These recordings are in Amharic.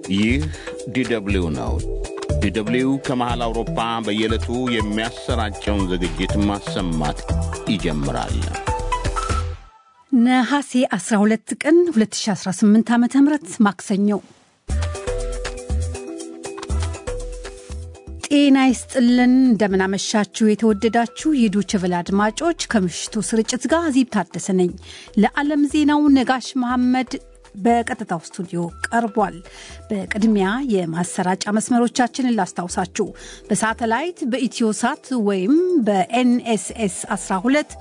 ይህ ዲደብሊው ነው። ዲደብሊው ከመሃል አውሮፓ በየዕለቱ የሚያሰራጨውን ዝግጅት ማሰማት ይጀምራል። ነሐሴ 12 ቀን 2018 ዓ ም ማክሰኞ ጤና ይስጥልን። እንደምናመሻችሁ የተወደዳችሁ የዶይቼ ቬለ አድማጮች፣ ከምሽቱ ስርጭት ጋር ዚብ ታደሰ ነኝ። ለዓለም ዜናው ነጋሽ መሐመድ በቀጥታው ስቱዲዮ ቀርቧል። በቅድሚያ የማሰራጫ መስመሮቻችንን ላስታውሳችሁ። በሳተላይት በኢትዮሳት ወይም በኤንኤስኤስ 12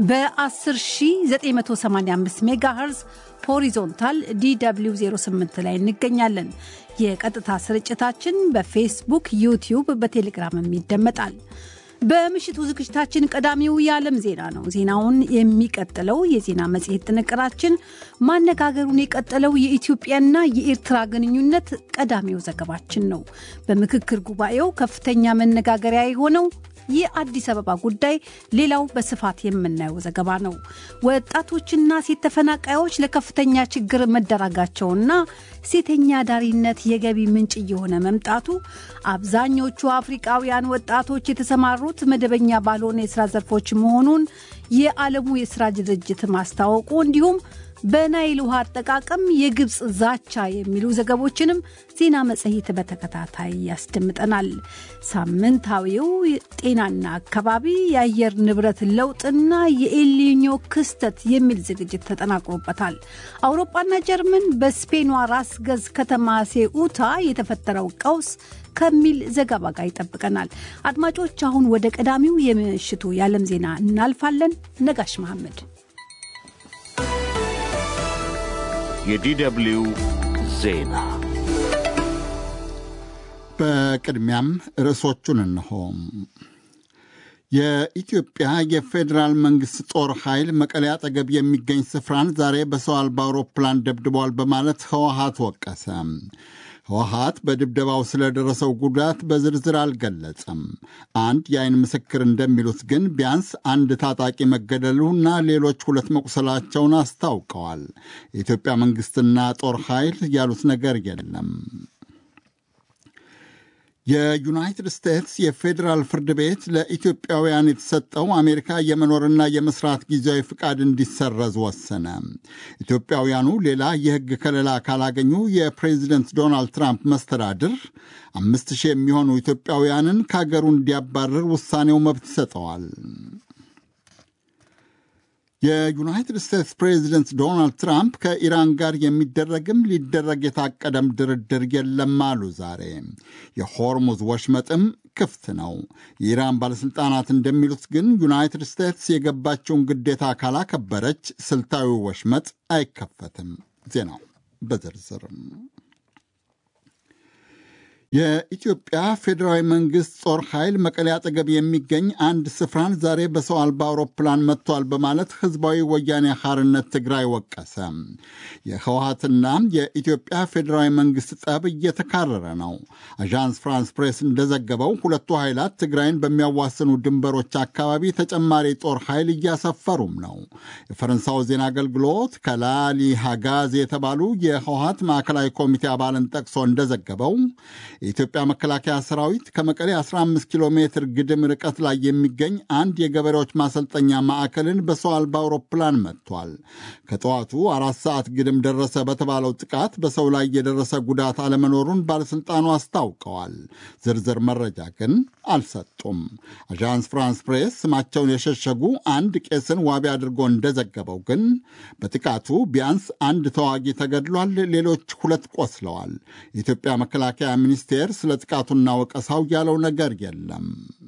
በ10985 ሜጋሄርዝ ሆሪዞንታል ዲw 08 ላይ እንገኛለን። የቀጥታ ስርጭታችን በፌስቡክ፣ ዩቲዩብ፣ በቴሌግራምም ይደመጣል። በምሽቱ ዝግጅታችን ቀዳሚው የዓለም ዜና ነው። ዜናውን የሚቀጥለው የዜና መጽሔት ጥንቅራችን ማነጋገሩን የቀጠለው የኢትዮጵያና የኤርትራ ግንኙነት ቀዳሚው ዘገባችን ነው። በምክክር ጉባኤው ከፍተኛ መነጋገሪያ የሆነው የአዲስ አበባ ጉዳይ ሌላው በስፋት የምናየው ዘገባ ነው። ወጣቶችና ሴት ተፈናቃዮች ለከፍተኛ ችግር መደረጋቸውና ሴተኛ ዳሪነት የገቢ ምንጭ እየሆነ መምጣቱ፣ አብዛኞቹ አፍሪቃውያን ወጣቶች የተሰማሩት መደበኛ ባልሆነ የስራ ዘርፎች መሆኑን የዓለሙ የስራ ድርጅት ማስታወቁ እንዲሁም በናይል ውሃ አጠቃቀም የግብፅ ዛቻ የሚሉ ዘገቦችንም ዜና መጽሔት በተከታታይ ያስደምጠናል። ሳምንታዊው ጤናና አካባቢ፣ የአየር ንብረት ለውጥና የኤልኒኞ ክስተት የሚል ዝግጅት ተጠናቅሮበታል። አውሮፓና ጀርመን በስፔኗ ራስ ገዝ ከተማ ሴኡታ የተፈጠረው ቀውስ ከሚል ዘገባ ጋር ይጠብቀናል። አድማጮች፣ አሁን ወደ ቀዳሚው የምሽቱ የዓለም ዜና እናልፋለን። ነጋሽ መሐመድ የዲደብሊው ዜና በቅድሚያም ርዕሶቹን እንሆ። የኢትዮጵያ የፌዴራል መንግሥት ጦር ኃይል መቀሌ አጠገብ የሚገኝ ስፍራን ዛሬ በሰው አልባ አውሮፕላን ደብድቧል በማለት ህወሀት ወቀሰ። ህወሀት በድብደባው ስለደረሰው ጉዳት በዝርዝር አልገለጸም። አንድ የአይን ምስክር እንደሚሉት ግን ቢያንስ አንድ ታጣቂ መገደሉና ሌሎች ሁለት መቁሰላቸውን አስታውቀዋል። የኢትዮጵያ መንግሥትና ጦር ኃይል ያሉት ነገር የለም። የዩናይትድ ስቴትስ የፌዴራል ፍርድ ቤት ለኢትዮጵያውያን የተሰጠው አሜሪካ የመኖርና የመስራት ጊዜያዊ ፍቃድ እንዲሰረዝ ወሰነ። ኢትዮጵያውያኑ ሌላ የሕግ ከለላ ካላገኙ የፕሬዚደንት ዶናልድ ትራምፕ መስተዳድር አምስት ሺህ የሚሆኑ ኢትዮጵያውያንን ከአገሩ እንዲያባርር ውሳኔው መብት ይሰጠዋል። የዩናይትድ ስቴትስ ፕሬዚደንት ዶናልድ ትራምፕ ከኢራን ጋር የሚደረግም ሊደረግ የታቀደም ድርድር የለም አሉ። ዛሬ የሆርሙዝ ወሽመጥም ክፍት ነው። የኢራን ባለሥልጣናት እንደሚሉት ግን ዩናይትድ ስቴትስ የገባቸውን ግዴታ ካላከበረች ስልታዊ ወሽመጥ አይከፈትም። ዜናው በዝርዝርም የኢትዮጵያ ፌዴራዊ መንግሥት ጦር ኃይል መቀሌ አጠገብ የሚገኝ አንድ ስፍራን ዛሬ በሰው አልባ አውሮፕላን መጥቷል በማለት ሕዝባዊ ወያኔ ሐርነት ትግራይ ወቀሰ። የህወሀትና የኢትዮጵያ ፌዴራዊ መንግሥት ጠብ እየተካረረ ነው። አዣንስ ፍራንስ ፕሬስ እንደዘገበው ሁለቱ ኃይላት ትግራይን በሚያዋስኑ ድንበሮች አካባቢ ተጨማሪ ጦር ኃይል እያሰፈሩም ነው። የፈረንሳው ዜና አገልግሎት ከላሊ ሃጋዝ የተባሉ የህወሀት ማዕከላዊ ኮሚቴ አባልን ጠቅሶ እንደዘገበው የኢትዮጵያ መከላከያ ሰራዊት ከመቀሌ 15 ኪሎ ሜትር ግድም ርቀት ላይ የሚገኝ አንድ የገበሬዎች ማሰልጠኛ ማዕከልን በሰው አልባ አውሮፕላን መጥቷል። ከጠዋቱ አራት ሰዓት ግድም ደረሰ በተባለው ጥቃት በሰው ላይ የደረሰ ጉዳት አለመኖሩን ባለሥልጣኑ አስታውቀዋል። ዝርዝር መረጃ ግን አልሰጡም። አዣንስ ፍራንስ ፕሬስ ስማቸውን የሸሸጉ አንድ ቄስን ዋቢ አድርጎ እንደዘገበው ግን በጥቃቱ ቢያንስ አንድ ተዋጊ ተገድሏል፣ ሌሎች ሁለት ቆስለዋል። የኢትዮጵያ መከላከያ ሚኒስቴር ስለ ጥቃቱና ወቀሳው ያለው ነገር የለም።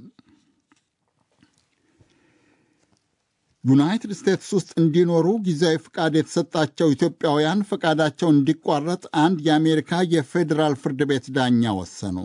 ዩናይትድ ስቴትስ ውስጥ እንዲኖሩ ጊዜያዊ ፍቃድ የተሰጣቸው ኢትዮጵያውያን ፈቃዳቸው እንዲቋረጥ አንድ የአሜሪካ የፌዴራል ፍርድ ቤት ዳኛ ወሰኑ።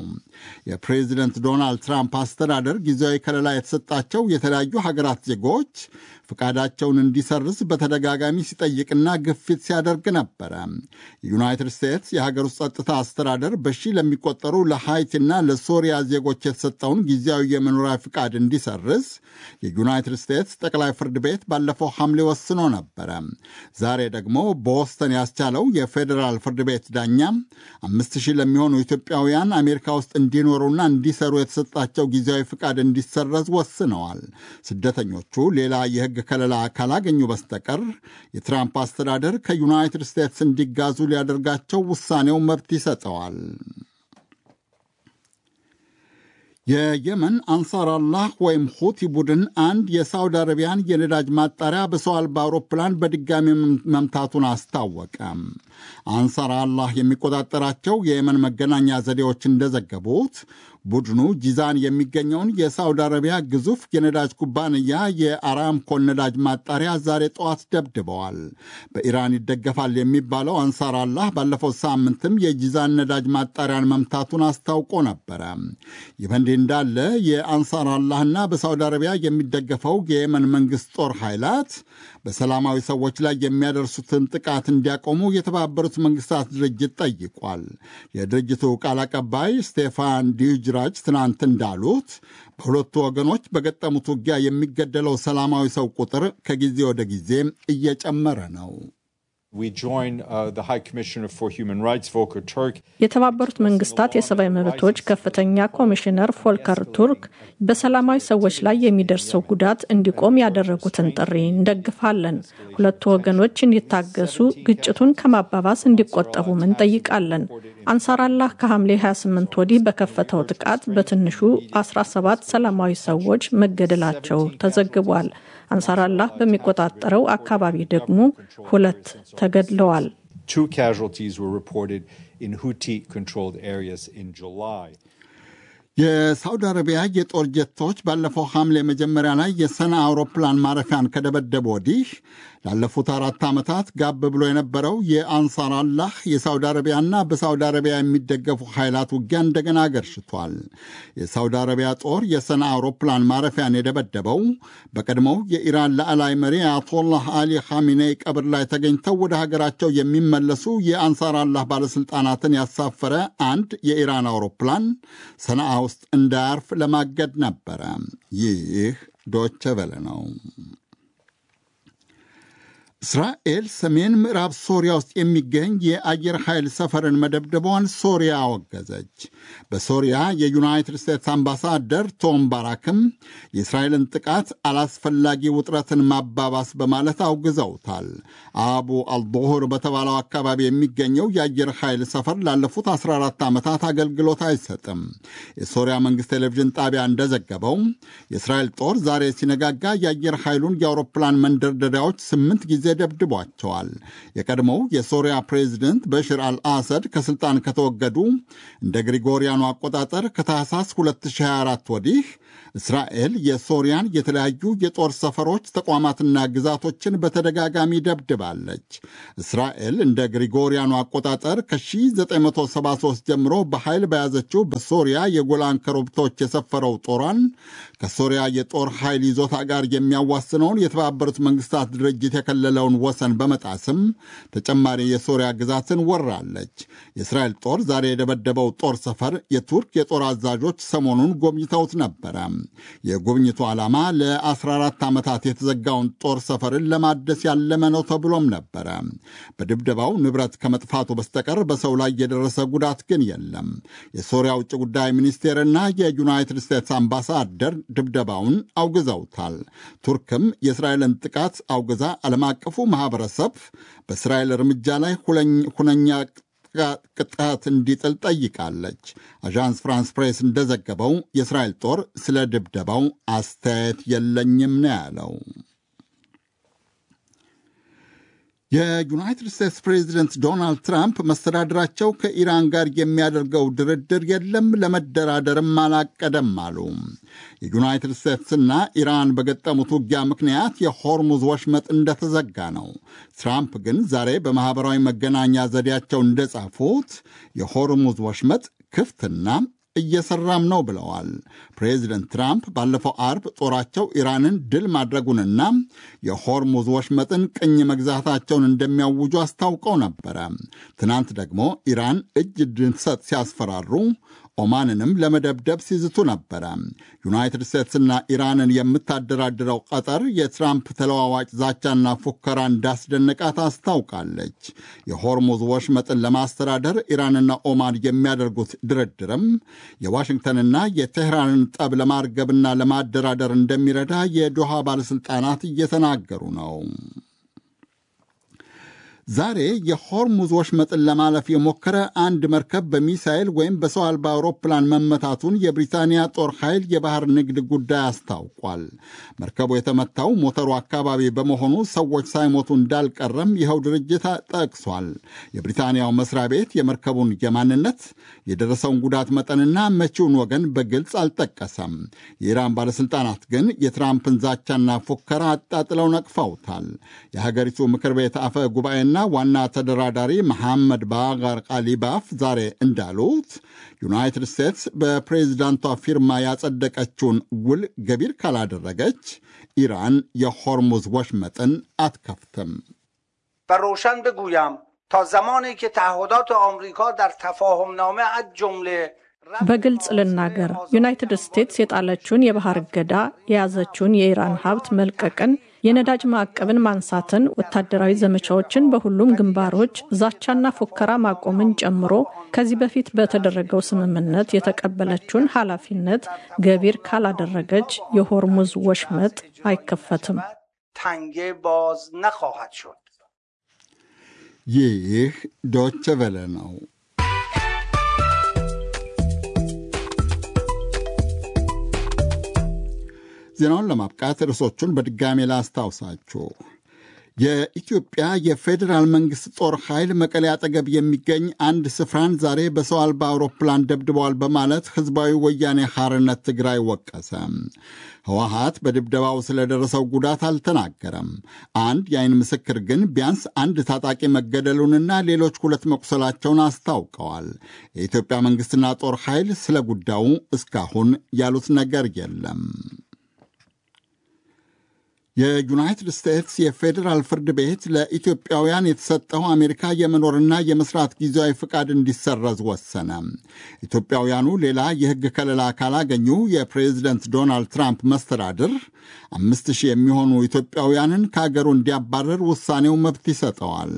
የፕሬዚደንት ዶናልድ ትራምፕ አስተዳደር ጊዜያዊ ከለላ የተሰጣቸው የተለያዩ ሀገራት ዜጎች ፍቃዳቸውን እንዲሰርዝ በተደጋጋሚ ሲጠይቅና ግፊት ሲያደርግ ነበረ። የዩናይትድ ስቴትስ የሀገር ውስጥ ጸጥታ አስተዳደር በሺህ ለሚቆጠሩ ለሃይቲና ለሶሪያ ዜጎች የተሰጠውን ጊዜያዊ የመኖሪያ ፍቃድ እንዲሰርዝ የዩናይትድ ስቴትስ ጠቅላይ ፍርድ ቤት ባለፈው ሐምሌ ወስኖ ነበረ። ዛሬ ደግሞ በቦስተን ያስቻለው የፌዴራል ፍርድ ቤት ዳኛ አምስት ሺህ ለሚሆኑ ኢትዮጵያውያን አሜሪካ ውስጥ እንዲኖሩና እንዲሰሩ የተሰጣቸው ጊዜያዊ ፍቃድ እንዲሰረዝ ወስነዋል። ስደተኞቹ ሌላ የሕግ ከለላ ካላገኙ በስተቀር የትራምፕ አስተዳደር ከዩናይትድ ስቴትስ እንዲጋዙ ሊያደርጋቸው ውሳኔው መብት ይሰጠዋል። የየመን አንሳር አላህ ወይም ሁቲ ቡድን አንድ የሳውዲ አረቢያን የነዳጅ ማጣሪያ በሰው አልባ አውሮፕላን በድጋሚ መምታቱን አስታወቀ። አንሳር አላህ የሚቆጣጠራቸው የየመን መገናኛ ዘዴዎች እንደዘገቡት ቡድኑ ጂዛን የሚገኘውን የሳውዲ አረቢያ ግዙፍ የነዳጅ ኩባንያ የአራምኮን ነዳጅ ማጣሪያ ዛሬ ጠዋት ደብድበዋል። በኢራን ይደገፋል የሚባለው አንሳር አላህ ባለፈው ሳምንትም የጂዛን ነዳጅ ማጣሪያን መምታቱን አስታውቆ ነበረ። ይህ በእንዲህ እንዳለ የአንሳር አላህና በሳውዲ አረቢያ የሚደገፈው የየመን መንግሥት ጦር ኃይላት በሰላማዊ ሰዎች ላይ የሚያደርሱትን ጥቃት እንዲያቆሙ የተባበሩት መንግስታት ድርጅት ጠይቋል። የድርጅቱ ቃል አቀባይ ስቴፋን ዲጅራጅ ትናንት እንዳሉት በሁለቱ ወገኖች በገጠሙት ውጊያ የሚገደለው ሰላማዊ ሰው ቁጥር ከጊዜ ወደ ጊዜ እየጨመረ ነው። የተባበሩት መንግስታት የሰብአዊ መብቶች ከፍተኛ ኮሚሽነር ፎልከር ቱርክ በሰላማዊ ሰዎች ላይ የሚደርሰው ጉዳት እንዲቆም ያደረጉትን ጥሪ እንደግፋለን። ሁለቱ ወገኖች እንዲታገሱ፣ ግጭቱን ከማባባስ እንዲቆጠቡም እንጠይቃለን። አንሳር አላህ ከሐምሌ 28 ወዲህ በከፈተው ጥቃት በትንሹ 17 ሰላማዊ ሰዎች መገደላቸው ተዘግቧል። አንሳር አላህ በሚቆጣጠረው አካባቢ ደግሞ ሁለት ተገድለዋል። የሳውዲ አረቢያ የጦር ጀቶች ባለፈው ሐምሌ መጀመሪያ ላይ የሰና አውሮፕላን ማረፊያን ከደበደቡ ወዲህ ላለፉት አራት ዓመታት ጋብ ብሎ የነበረው የአንሳር አላህ የሳውዲ አረቢያና በሳውዲ አረቢያ የሚደገፉ ኃይላት ውጊያ እንደገና አገርሽቷል። የሳውዲ አረቢያ ጦር የሰና አውሮፕላን ማረፊያን የደበደበው በቀድሞው የኢራን ላዕላይ መሪ አያቶላህ አሊ ኻሚኔይ ቀብር ላይ ተገኝተው ወደ ሀገራቸው የሚመለሱ የአንሳር አላህ ባለሥልጣናትን ያሳፈረ አንድ የኢራን አውሮፕላን ሰናአ ውስጥ እንዳያርፍ ለማገድ ነበረ። ይህ ዶቸ ቨለ ነው። እስራኤል ሰሜን ምዕራብ ሶሪያ ውስጥ የሚገኝ የአየር ኃይል ሰፈርን መደብደቧን ሶሪያ አወገዘች። በሶሪያ የዩናይትድ ስቴትስ አምባሳደር ቶም ባራክም የእስራኤልን ጥቃት አላስፈላጊ ውጥረትን ማባባስ በማለት አውግዘውታል። አቡ አልቦሆር በተባለው አካባቢ የሚገኘው የአየር ኃይል ሰፈር ላለፉት 14 ዓመታት አገልግሎት አይሰጥም። የሶሪያ መንግሥት ቴሌቪዥን ጣቢያ እንደዘገበው የእስራኤል ጦር ዛሬ ሲነጋጋ የአየር ኃይሉን የአውሮፕላን መንደርደሪያዎች ስምንት ጊዜ ደብድቧቸዋል። የቀድሞው የሶሪያ ፕሬዚደንት በሽር አልአሰድ ከስልጣን ከተወገዱ እንደ ግሪጎሪያኑ አቆጣጠር ከታህሳስ 2024 ወዲህ እስራኤል የሶሪያን የተለያዩ የጦር ሰፈሮች ተቋማትና ግዛቶችን በተደጋጋሚ ደብድባለች። እስራኤል እንደ ግሪጎሪያኑ አቆጣጠር ከ1973 ጀምሮ በኃይል በያዘችው በሶሪያ የጎላን ኮረብቶች የሰፈረው ጦሯን ከሶሪያ የጦር ኃይል ይዞታ ጋር የሚያዋስነውን የተባበሩት መንግስታት ድርጅት የከለለውን ወሰን በመጣስም ተጨማሪ የሶሪያ ግዛትን ወራለች። የእስራኤል ጦር ዛሬ የደበደበው ጦር ሰፈር የቱርክ የጦር አዛዦች ሰሞኑን ጎብኝተውት ነበረ። የጉብኝቱ ዓላማ ለ14 ዓመታት የተዘጋውን ጦር ሰፈርን ለማደስ ያለመ ነው ተብሎም ነበረ። በድብደባው ንብረት ከመጥፋቱ በስተቀር በሰው ላይ የደረሰ ጉዳት ግን የለም። የሶሪያ ውጭ ጉዳይ ሚኒስቴርና የዩናይትድ ስቴትስ አምባሳደር ድብደባውን አውግዘውታል። ቱርክም የእስራኤልን ጥቃት አውግዛ ዓለም አቀፉ ማኅበረሰብ በእስራኤል እርምጃ ላይ ሁነኛ ቅጣት እንዲጥል ጠይቃለች። አዣንስ ፍራንስ ፕሬስ እንደዘገበው የእስራኤል ጦር ስለ ድብደባው አስተያየት የለኝም ነው ያለው። የዩናይትድ ስቴትስ ፕሬዚደንት ዶናልድ ትራምፕ መስተዳድራቸው ከኢራን ጋር የሚያደርገው ድርድር የለም፣ ለመደራደርም አላቀደም አሉ። የዩናይትድ ስቴትስና ኢራን በገጠሙት ውጊያ ምክንያት የሆርሙዝ ወሽመጥ እንደተዘጋ ነው። ትራምፕ ግን ዛሬ በማኅበራዊ መገናኛ ዘዴያቸው እንደጻፉት የሆርሙዝ ወሽመጥ ክፍትና እየሰራም ነው ብለዋል። ፕሬዚደንት ትራምፕ ባለፈው አርብ ጦራቸው ኢራንን ድል ማድረጉንና የሆርሙዝ ወሽመጥን ቅኝ መግዛታቸውን እንደሚያውጁ አስታውቀው ነበረ። ትናንት ደግሞ ኢራን እጅ እንድትሰጥ ሲያስፈራሩ ኦማንንም ለመደብደብ ሲዝቱ ነበረ። ዩናይትድ ስቴትስና ኢራንን የምታደራድረው ቀጠር የትራምፕ ተለዋዋጭ ዛቻና ፉከራ እንዳስደነቃት አስታውቃለች። የሆርሙዝ ወሽመጥን ለማስተዳደር ኢራንና ኦማን የሚያደርጉት ድርድርም የዋሽንግተንና የቴህራንን ጠብ ለማርገብና ለማደራደር እንደሚረዳ የዶሃ ባለሥልጣናት እየተናገሩ ነው። ዛሬ የሆርሙዝ ወሽመጥን ለማለፍ የሞከረ አንድ መርከብ በሚሳይል ወይም በሰው አልባ አውሮፕላን መመታቱን የብሪታንያ ጦር ኃይል የባህር ንግድ ጉዳይ አስታውቋል። መርከቡ የተመታው ሞተሩ አካባቢ በመሆኑ ሰዎች ሳይሞቱ እንዳልቀረም ይኸው ድርጅት ጠቅሷል። የብሪታንያው መስሪያ ቤት የመርከቡን የማንነት የደረሰውን ጉዳት መጠንና መቼውን ወገን በግልጽ አልጠቀሰም። የኢራን ባለሥልጣናት ግን የትራምፕን ዛቻና ፉከራ አጣጥለው ነቅፈውታል። የሀገሪቱ ምክር ቤት አፈ ጉባኤና ዋና ተደራዳሪ መሐመድ ባጋር ቃሊባፍ ዛሬ እንዳሉት ዩናይትድ ስቴትስ በፕሬዚዳንቷ ፊርማ ያጸደቀችውን ውል ገቢር ካላደረገች ኢራን የሆርሙዝ ወሽመጥን አትከፍትም። በሮሸን ብጉያም ታ ዘማኒ ከ ተዓሁዳት አምሪካ ዳር ተፋሁምናመ አዝ ጁምለ በግልጽ ልናገር፣ ዩናይትድ ስቴትስ የጣለችውን የባህር እገዳ፣ የያዘችውን የኢራን ሀብት መልቀቅን፣ የነዳጅ ማዕቀብን ማንሳትን፣ ወታደራዊ ዘመቻዎችን በሁሉም ግንባሮች፣ ዛቻና ፉከራ ማቆምን ጨምሮ ከዚህ በፊት በተደረገው ስምምነት የተቀበለችውን ኃላፊነት ገቢር ካላደረገች የሆርሙዝ ወሽመጥ አይከፈትም። ተንጌ ባዝ ነኻሃድ ሾድ። ይህ ዶቸ ቨለ ነው። ዜናውን ለማብቃት ርዕሶቹን በድጋሜ ላስታውሳችሁ። የኢትዮጵያ የፌዴራል መንግሥት ጦር ኃይል መቀሌ አጠገብ የሚገኝ አንድ ስፍራን ዛሬ በሰው አልባ አውሮፕላን ደብድበዋል በማለት ሕዝባዊ ወያኔ ሐርነት ትግራይ ወቀሰ። ህወሀት በድብደባው ስለደረሰው ጉዳት አልተናገረም። አንድ የአይን ምስክር ግን ቢያንስ አንድ ታጣቂ መገደሉንና ሌሎች ሁለት መቁሰላቸውን አስታውቀዋል። የኢትዮጵያ መንግሥትና ጦር ኃይል ስለ ጉዳዩ እስካሁን ያሉት ነገር የለም። የዩናይትድ ስቴትስ የፌዴራል ፍርድ ቤት ለኢትዮጵያውያን የተሰጠው አሜሪካ የመኖርና የመስራት ጊዜያዊ ፍቃድ እንዲሰረዝ ወሰነ። ኢትዮጵያውያኑ ሌላ የሕግ ከለላ ካላገኙ የፕሬዚደንት ዶናልድ ትራምፕ መስተዳድር አምስት ሺህ የሚሆኑ ኢትዮጵያውያንን ከአገሩ እንዲያባረር ውሳኔው መብት ይሰጠዋል።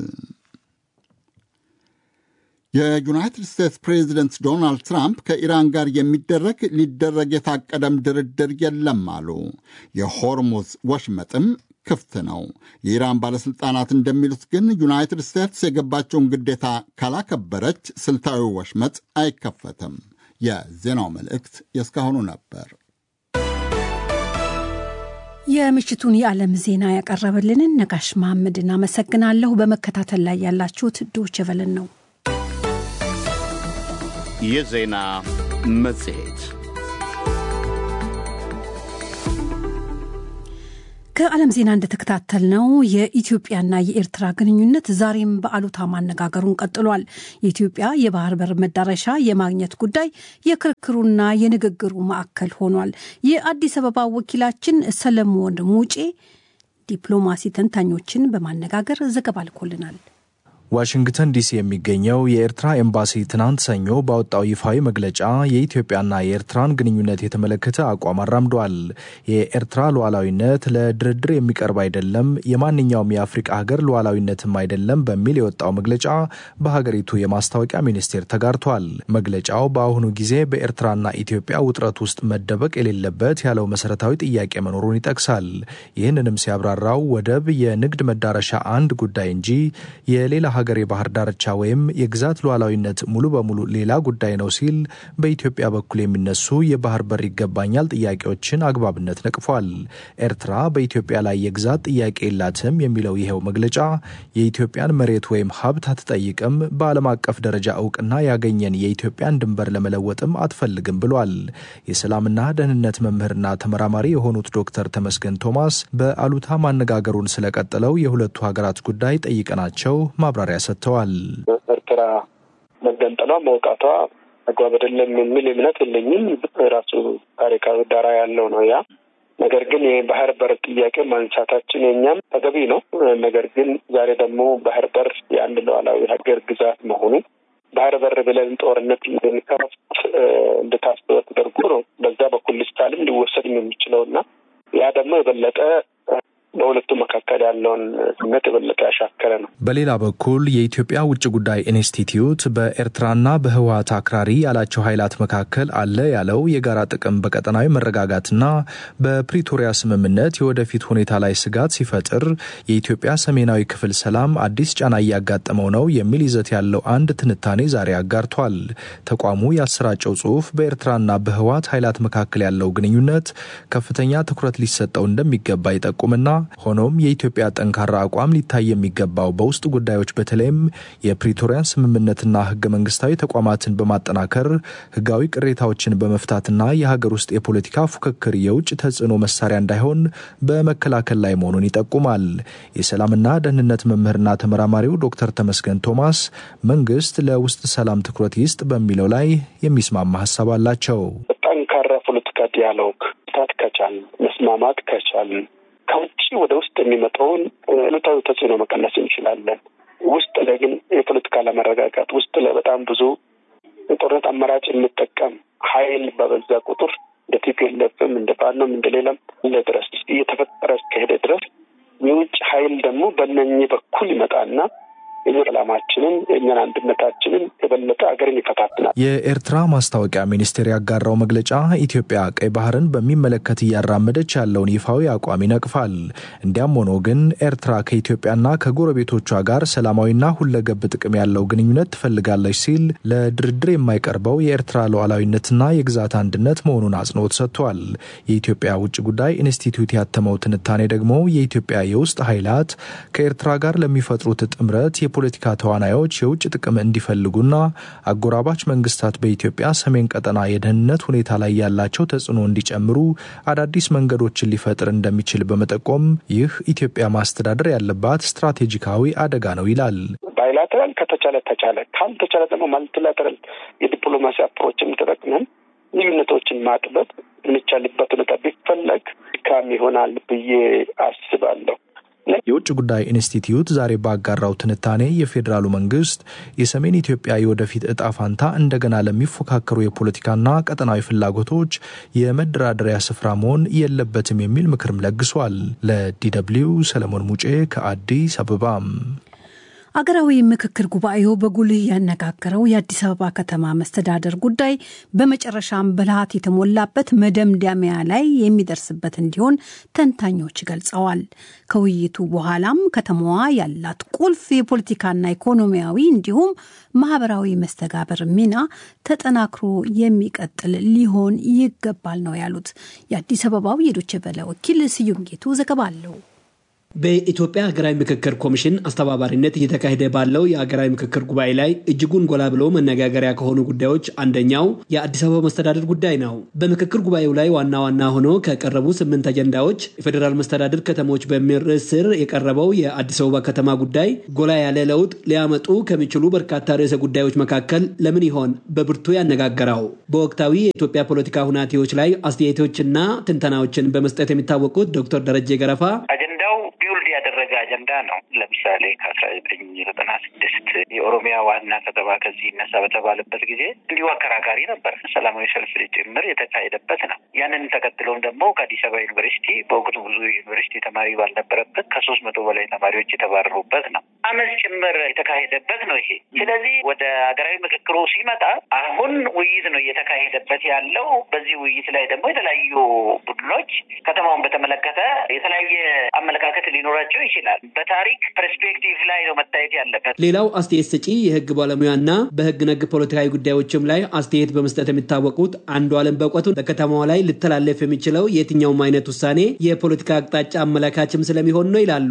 የዩናይትድ ስቴትስ ፕሬዚደንት ዶናልድ ትራምፕ ከኢራን ጋር የሚደረግ ሊደረግ የታቀደም ድርድር የለም አሉ። የሆርሙዝ ወሽመጥም ክፍት ነው። የኢራን ባለሥልጣናት እንደሚሉት ግን ዩናይትድ ስቴትስ የገባቸውን ግዴታ ካላከበረች ስልታዊ ወሽመጥ አይከፈትም። የዜናው መልእክት የእስካሁኑ ነበር። የምሽቱን የዓለም ዜና ያቀረበልንን ነጋሽ መሐመድን አመሰግናለሁ። በመከታተል ላይ ያላችሁት ዶቼ ቬለን ነው። የዜና መጽሔት ከዓለም ዜና እንደተከታተልነው የኢትዮጵያና የኤርትራ ግንኙነት ዛሬም በአሉታ ማነጋገሩን ቀጥሏል። የኢትዮጵያ የባህር በር መዳረሻ የማግኘት ጉዳይ የክርክሩና የንግግሩ ማዕከል ሆኗል። የአዲስ አበባ ወኪላችን ሰለሞን ሙጬ ዲፕሎማሲ ተንታኞችን በማነጋገር ዘገባ ልኮልናል። ዋሽንግተን ዲሲ የሚገኘው የኤርትራ ኤምባሲ ትናንት ሰኞ ባወጣው ይፋዊ መግለጫ የኢትዮጵያና የኤርትራን ግንኙነት የተመለከተ አቋም አራምዷል። የኤርትራ ሉዓላዊነት ለድርድር የሚቀርብ አይደለም፣ የማንኛውም የአፍሪቃ ሀገር ሉዓላዊነትም አይደለም በሚል የወጣው መግለጫ በሀገሪቱ የማስታወቂያ ሚኒስቴር ተጋርቷል። መግለጫው በአሁኑ ጊዜ በኤርትራና ኢትዮጵያ ውጥረት ውስጥ መደበቅ የሌለበት ያለው መሰረታዊ ጥያቄ መኖሩን ይጠቅሳል። ይህንንም ሲያብራራው ወደብ የንግድ መዳረሻ አንድ ጉዳይ እንጂ የሌላ ሀገር የባህር ዳርቻ ወይም የግዛት ሉዓላዊነት ሙሉ በሙሉ ሌላ ጉዳይ ነው ሲል በኢትዮጵያ በኩል የሚነሱ የባህር በር ይገባኛል ጥያቄዎችን አግባብነት ነቅፏል። ኤርትራ በኢትዮጵያ ላይ የግዛት ጥያቄ የላትም የሚለው ይኸው መግለጫ የኢትዮጵያን መሬት ወይም ሀብት አትጠይቅም፣ በዓለም አቀፍ ደረጃ እውቅና ያገኘን የኢትዮጵያን ድንበር ለመለወጥም አትፈልግም ብሏል። የሰላምና ደህንነት መምህርና ተመራማሪ የሆኑት ዶክተር ተመስገን ቶማስ በአሉታ ማነጋገሩን ስለቀጠለው የሁለቱ ሀገራት ጉዳይ ጠይቀናቸው ማብራሪያ ሰጥተዋል። ኤርትራ መገንጠሏ መውጣቷ አግባብ አይደለም የሚል እምነት የለኝም። ራሱ ታሪካዊ ዳራ ያለው ነው ያ ነገር ግን የባህር በር ጥያቄ ማንሳታችን የኛም ተገቢ ነው። ነገር ግን ዛሬ ደግሞ ባህር በር የአንድ ሉዓላዊ ሀገር ግዛት መሆኑ ባህር በር ብለን ጦርነት እንደሚከፍት እንደታስበ ተደርጎ ነው በዛ በኩል ልስታልም ሊወሰድም የሚችለው እና ያ ደግሞ የበለጠ በሁለቱ መካከል ያለውን ስሜት የበለጠ ያሻከረ ነው። በሌላ በኩል የኢትዮጵያ ውጭ ጉዳይ ኢንስቲትዩት በኤርትራና በህወሀት አክራሪ ያላቸው ኃይላት መካከል አለ ያለው የጋራ ጥቅም በቀጠናዊ መረጋጋትና በፕሪቶሪያ ስምምነት የወደፊት ሁኔታ ላይ ስጋት ሲፈጥር የኢትዮጵያ ሰሜናዊ ክፍል ሰላም አዲስ ጫና እያጋጠመው ነው የሚል ይዘት ያለው አንድ ትንታኔ ዛሬ አጋርቷል። ተቋሙ ያሰራጨው ጽሁፍ በኤርትራና በህወሀት ኃይላት መካከል ያለው ግንኙነት ከፍተኛ ትኩረት ሊሰጠው እንደሚገባ ይጠቁምና ሆኖም የኢትዮጵያ ጠንካራ አቋም ሊታይ የሚገባው በውስጥ ጉዳዮች በተለይም የፕሪቶሪያን ስምምነትና ህገ መንግስታዊ ተቋማትን በማጠናከር ህጋዊ ቅሬታዎችን በመፍታትና የሀገር ውስጥ የፖለቲካ ፉክክር የውጭ ተጽዕኖ መሳሪያ እንዳይሆን በመከላከል ላይ መሆኑን ይጠቁማል። የሰላምና ደህንነት መምህርና ተመራማሪው ዶክተር ተመስገን ቶማስ መንግስት ለውስጥ ሰላም ትኩረት ይስጥ በሚለው ላይ የሚስማማ ሀሳብ አላቸው። ጠንካራ ፖለቲካ ዲያሎግ ታት ከቻል መስማማት ከቻልን ከውጭ ወደ ውስጥ የሚመጣውን አሉታዊ ተጽዕኖ መቀነስ እንችላለን። ውስጥ ላይ ግን የፖለቲካ አለመረጋጋት ውስጥ ላይ በጣም ብዙ የጦርነት አማራጭ የሚጠቀም ኃይል በበዛ ቁጥር እንደ ቲፒኤልኤፍም እንደ ፋኖም እንደ ሌላም ድረስ እየተፈጠረ እስከሄደ ድረስ የውጭ ኃይል ደግሞ በእነኚህ በኩል ይመጣና የኛ ሰላማችንን የእኛን አንድነታችንን የበለጠ ሀገርን ይፈታትናል። የኤርትራ ማስታወቂያ ሚኒስቴር ያጋራው መግለጫ ኢትዮጵያ ቀይ ባህርን በሚመለከት እያራመደች ያለውን ይፋዊ አቋም ይነቅፋል። እንዲያም ሆኖ ግን ኤርትራ ከኢትዮጵያና ከጎረቤቶቿ ጋር ሰላማዊና ሁለገብ ጥቅም ያለው ግንኙነት ትፈልጋለች ሲል ለድርድር የማይቀርበው የኤርትራ ሉዓላዊነትና የግዛት አንድነት መሆኑን አጽንኦት ሰጥቷል። የኢትዮጵያ ውጭ ጉዳይ ኢንስቲትዩት ያተመው ትንታኔ ደግሞ የኢትዮጵያ የውስጥ ኃይላት ከኤርትራ ጋር ለሚፈጥሩት ጥምረት የፖለቲካ ተዋናዮች የውጭ ጥቅም እንዲፈልጉና አጎራባች መንግስታት በኢትዮጵያ ሰሜን ቀጠና የደህንነት ሁኔታ ላይ ያላቸው ተጽዕኖ እንዲጨምሩ አዳዲስ መንገዶችን ሊፈጥር እንደሚችል በመጠቆም ይህ ኢትዮጵያ ማስተዳደር ያለባት ስትራቴጂካዊ አደጋ ነው ይላል። ባይላተራል ከተቻለ ተቻለ፣ ካልተቻለ ደግሞ ማልቲላተራል የዲፕሎማሲ አፕሮችን ተጠቅመን ልዩነቶችን ማጥበብ የሚቻልበት ሁኔታ ቢፈለግ ካም ይሆናል ብዬ አስባለሁ። የውጭ ጉዳይ ኢንስቲትዩት ዛሬ ባጋራው ትንታኔ የፌዴራሉ መንግስት የሰሜን ኢትዮጵያ የወደፊት እጣ ፋንታ እንደገና ለሚፎካከሩ የፖለቲካና ቀጠናዊ ፍላጎቶች የመደራደሪያ ስፍራ መሆን የለበትም የሚል ምክርም ለግሷል። ለዲደብልዩ ሰለሞን ሙጬ ከአዲስ አበባም አገራዊ ምክክር ጉባኤው በጉልህ ያነጋገረው የአዲስ አበባ ከተማ መስተዳደር ጉዳይ በመጨረሻም ብልሃት የተሞላበት መደምደሚያ ላይ የሚደርስበት እንዲሆን ተንታኞች ገልጸዋል። ከውይይቱ በኋላም ከተማዋ ያላት ቁልፍ የፖለቲካና ኢኮኖሚያዊ እንዲሁም ማህበራዊ መስተጋበር ሚና ተጠናክሮ የሚቀጥል ሊሆን ይገባል ነው ያሉት። የአዲስ አበባው የዶቼ ቬለ ወኪል ስዩም ጌቱ ዘገባ አለው። በኢትዮጵያ ሀገራዊ ምክክር ኮሚሽን አስተባባሪነት እየተካሄደ ባለው የሀገራዊ ምክክር ጉባኤ ላይ እጅጉን ጎላ ብሎ መነጋገሪያ ከሆኑ ጉዳዮች አንደኛው የአዲስ አበባ መስተዳደር ጉዳይ ነው። በምክክር ጉባኤው ላይ ዋና ዋና ሆኖ ከቀረቡ ስምንት አጀንዳዎች የፌዴራል መስተዳድር ከተሞች በሚል ርዕስ ስር የቀረበው የአዲስ አበባ ከተማ ጉዳይ ጎላ ያለ ለውጥ ሊያመጡ ከሚችሉ በርካታ ርዕሰ ጉዳዮች መካከል ለምን ይሆን በብርቱ ያነጋገረው? በወቅታዊ የኢትዮጵያ ፖለቲካ ሁናቴዎች ላይ አስተያየቶችና ትንተናዎችን በመስጠት የሚታወቁት ዶክተር ደረጀ ገረፋ አጀንዳው ቢውልድ ያደረገ አጀንዳ ነው። ለምሳሌ ከአስራ ዘጠኝ ዘጠና ስድስት የኦሮሚያ ዋና ከተማ ከዚህ ይነሳ በተባለበት ጊዜ እንዲሁ አከራካሪ ነበር። ሰላማዊ ሰልፍ ጭምር የተካሄደበት ነው። ያንን ተከትሎም ደግሞ ከአዲስ አበባ ዩኒቨርሲቲ በወቅቱ ብዙ ዩኒቨርሲቲ ተማሪ ባልነበረበት ከሶስት መቶ በላይ ተማሪዎች የተባረሩበት ነው። አመፅ ጭምር የተካሄደበት ነው ይሄ። ስለዚህ ወደ ሀገራዊ ምክክሩ ሲመጣ አሁን ውይይት ነው እየተካሄደበት ያለው። በዚህ ውይይት ላይ ደግሞ የተለያዩ ቡድኖች ከተማውን በተመለከተ የተለያየ አመለካከት ሊኖራቸው ይችላል። በታሪክ ፐርስፔክቲቭ ላይ ነው መታየት ያለበት። ሌላው አስተያየት ሰጪ የህግ ባለሙያና በህግ ነክ ፖለቲካዊ ጉዳዮችም ላይ አስተያየት በመስጠት የሚታወቁት አንዱ አለም በእውቀቱ በከተማዋ ላይ ሊተላለፍ የሚችለው የትኛውም አይነት ውሳኔ የፖለቲካ አቅጣጫ አመላካችም ስለሚሆን ነው ይላሉ። አዲስ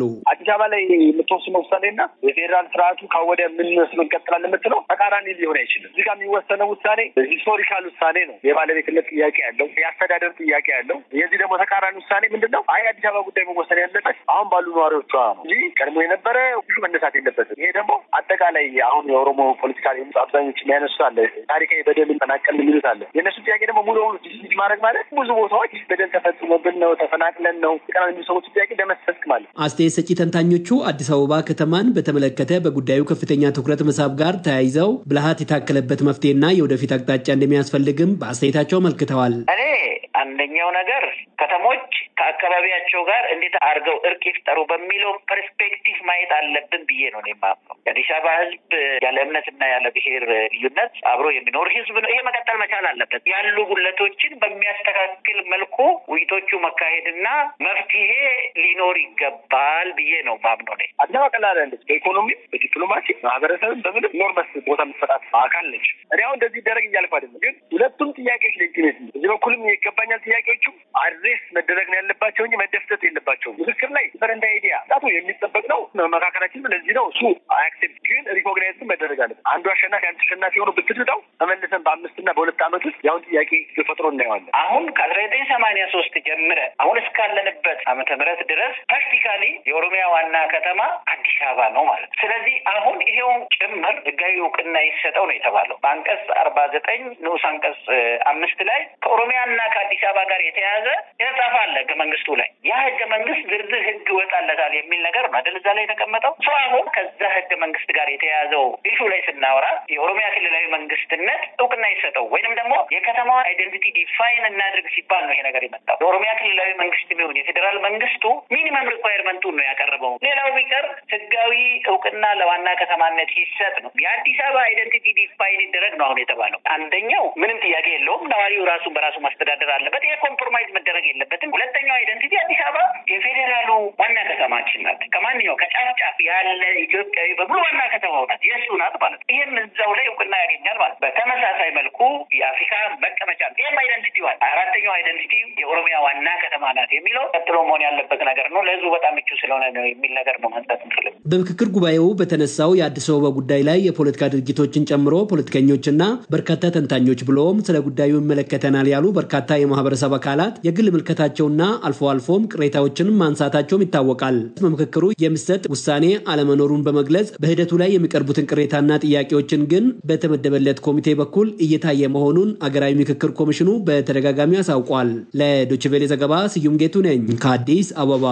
አበባ ላይ የምትወስነው ውሳኔና የፌዴራል ስርዓቱ ካወደ ምን መስሎ እንቀጥላለን የምትለው ተቃራኒ ሊሆን አይችልም። እዚህ ጋር የሚወሰነው ውሳኔ ሂስቶሪካል ውሳኔ ነው። የባለቤትነት ጥያቄ ያለው፣ የአስተዳደር ጥያቄ ያለው። የዚህ ደግሞ ተቃራኒ ውሳኔ ምንድን ነው? አይ አዲስ አበባ ጉዳይ መወሰን ያለበት አሁን ባሉ ነዋሪዎቿ ነው እንጂ ቀድሞ የነበረ ሁሉ መነሳት የለበትም። ይሄ ደግሞ አጠቃላይ አሁን የኦሮሞ ፖለቲካ አብዛኞች የሚያነሱት አለ ታሪካዊ በደል ጠናቀል የሚሉት አለ። የእነሱ ጥያቄ ደግሞ ሙሉ በሙሉ ዲስሚስ ማድረግ ማለት ብዙ ቦታዎች በደል ተፈጽሞብን ነው ተፈናቅለን ነው ቀና የሚሉ ሰዎች ጥያቄ ደመሰስክ ማለት አስተያየት ሰጪ ተንታኞቹ አዲስ አበባ ከተማን በተመለከተ በጉዳዩ ከፍተኛ ትኩረት መሳብ ጋር ተያይዘው ብልሃት የታከለበት መፍትሄና የወደፊት አቅጣጫ እንደሚያስፈልግም በአስተያየታቸው አመልክተዋል። እኔ አንደኛው ነገር ከተሞች ከአካባቢያቸው ጋር እንዴት አድርገው እርቅ ይፍጠሩ በሚለው ፐርስፔክቲቭ ማየት አለብን ብዬ ነው የማምነው። የአዲስ አበባ ሕዝብ ያለ እምነትና ያለ ብሔር ልዩነት አብሮ የሚኖር ሕዝብ ነው። ይሄ መቀጠል መቻል አለበት። ያሉ ጉለቶችን በሚያስተካክል መልኩ ውይይቶቹ መካሄድና መፍትሄ ሊኖር ይገባል ብዬ ነው ማምነው ነ አዲስ አበባ ቀላል ያለች በኢኮኖሚ በዲፕሎማሲ ማህበረሰብን በምንም ኖርመስ ቦታ የምትሰጣት አካል ነች። እኔ አሁን እንደዚህ ይደረግ እያልኩ አይደለም፣ ግን ሁለቱም ጥያቄዎች ሌጂቲሜት እዚህ በኩልም ይገባኛል ጥያቄዎቹ አድሬስ መደረግ ነው ያለባቸው እንጂ መደፍጠጥ የለባቸውም። ምክክር ላይ በረንዳ አይዲያ ጣቱ የሚጠበቅ ነው። መመካከላችን ለዚህ ነው እሱ አክሴፕት ግን ሪኮግናይዝ መደረግ አለበት። አንዱ አሸናፊ አንዱ ተሸናፊ ሆኖ ብትድዳው ተመልሰን በአምስትና በሁለት ዓመት ውስጥ ያሁን ጥያቄ ተፈጥሮ እናየዋለን። አሁን ከአስራ ዘጠኝ ሰማንያ ሶስት ጀምረ አሁን እስካለንበት ዓመተ ምህረት ድረስ ፕራክቲካሊ የኦሮሚያ ዋና ከተማ አዲስ አበባ ነው ማለት ነው። ስለዚህ አሁን ይሄውን ጭምር ህጋዊ እውቅና ይሰጠው ነው የተባለው በአንቀጽ አርባ ዘጠኝ ንዑስ አንቀጽ አምስት ላይ ከኦሮሚያና ከአዲስ አበባ ጋር የተያያዘ የተጻፈ አለ ህገ መንግስቱ ላይ ያ ህገ መንግስት ዝርዝር ህግ ይወጣለታል የሚል ነገር ነው አይደል? እዛ ላይ የተቀመጠው ሰው አሁን ከዛ ህገ መንግስት ጋር የተያያዘው ኢሹ ላይ ስናወራ የኦሮሚያ ክልላዊ መንግስትነት እውቅና ይሰጠው ወይንም ደግሞ የከተማዋ አይደንቲቲ ዲፋይን እናድርግ ሲባል ነው ይሄ ነገር የመጣው። የኦሮሚያ ክልላዊ መንግስት የሚሆን የፌዴራል መንግስቱ ሚኒመም ሪኳየርመንቱን ነው ያቀረበው። ሌላው ቢቀር ህጋዊ እውቅና ለዋና ከተማነት ይሰጥ ነው። የአዲስ አበባ አይደንቲቲ ዲፋይን ይደረግ ነው አሁን የተባለው። አንደኛው ምንም ጥያቄ የለውም፣ ነዋሪው ራሱን በራሱ ማስተዳደር አለበት። ይሄ ኮምፕሮማይዝ መደረግ የለበትም። ሁለተኛው አይደንቲቲ አዲስ አበባ የፌዴራሉ ዋና ከተማችን ናት። ከማንኛው ከጫፍ ጫፍ ያለ ኢትዮጵያዊ በሙሉ ዋና ከተማው ናት፣ የእሱ ናት ማለት ነው። ይህም እዛው ላይ እውቅና ያገኛል ማለት ነው። በተመሳሳይ መልኩ የአፍሪካ መቀመጫ ነው። ይህም አይደንቲቲ ዋል አራተኛው አይደንቲቲ የኦሮሚያ ዋና ከተማ ናት የሚለው ቀጥሎ መሆን ያለበት ነገር ነው። ለህዝቡ በጣም ምቹ ስለሆነ ነው የሚል ነገር ነው ማንሳት እንችልም። በምክክር ጉባኤው በተነሳው የአዲስ አበባ ጉዳይ ላይ የፖለቲካ ድርጅቶችን ጨምሮ ፖለቲከኞችና በርካታ ተንታኞች ብሎም ስለ ጉዳዩ ይመለከተናል ያሉ በርካታ የማህበረሰብ አካላት የግል ምልከታቸውና አልፎ አልፎም ቅሬታዎችን ማንሳታቸውም ይታወቃል። በምክክሩ የሚሰጥ ውሳኔ አለመኖሩን በመግለጽ በሂደቱ ላይ የሚቀርቡትን ቅሬታና ጥያቄዎችን ግን በተመደበለት ኮሚቴ በኩል እየታየ መሆኑን አገራዊ ምክክር ኮሚሽኑ በተደጋጋሚ አሳውቋል። ለዶችቬሌ ዘገባ ስዩም ጌቱ ነኝ ከአዲስ አበባ።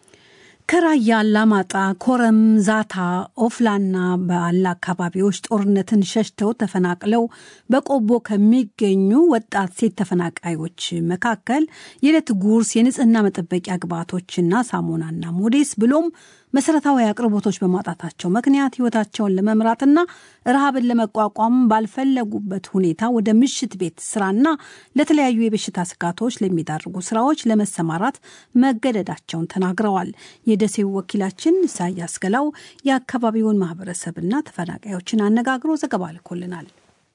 ከራያ አላማጣ፣ ኮረም፣ ዛታ፣ ኦፍላና በአላ አካባቢዎች ጦርነትን ሸሽተው ተፈናቅለው በቆቦ ከሚገኙ ወጣት ሴት ተፈናቃዮች መካከል የዕለት ጉርስ፣ የንጽህና መጠበቂያ ግብዓቶችና ሳሙናና ሞዴስ ብሎም መሰረታዊ አቅርቦቶች በማጣታቸው ምክንያት ህይወታቸውን ለመምራትና ረሃብን ለመቋቋም ባልፈለጉበት ሁኔታ ወደ ምሽት ቤት ስራና ለተለያዩ የበሽታ ስጋቶች ለሚዳርጉ ስራዎች ለመሰማራት መገደዳቸውን ተናግረዋል። የደሴው ወኪላችን ኢሳያስ ገላው የአካባቢውን ማህበረሰብና ተፈናቃዮችን አነጋግሮ ዘገባ ልኮልናል።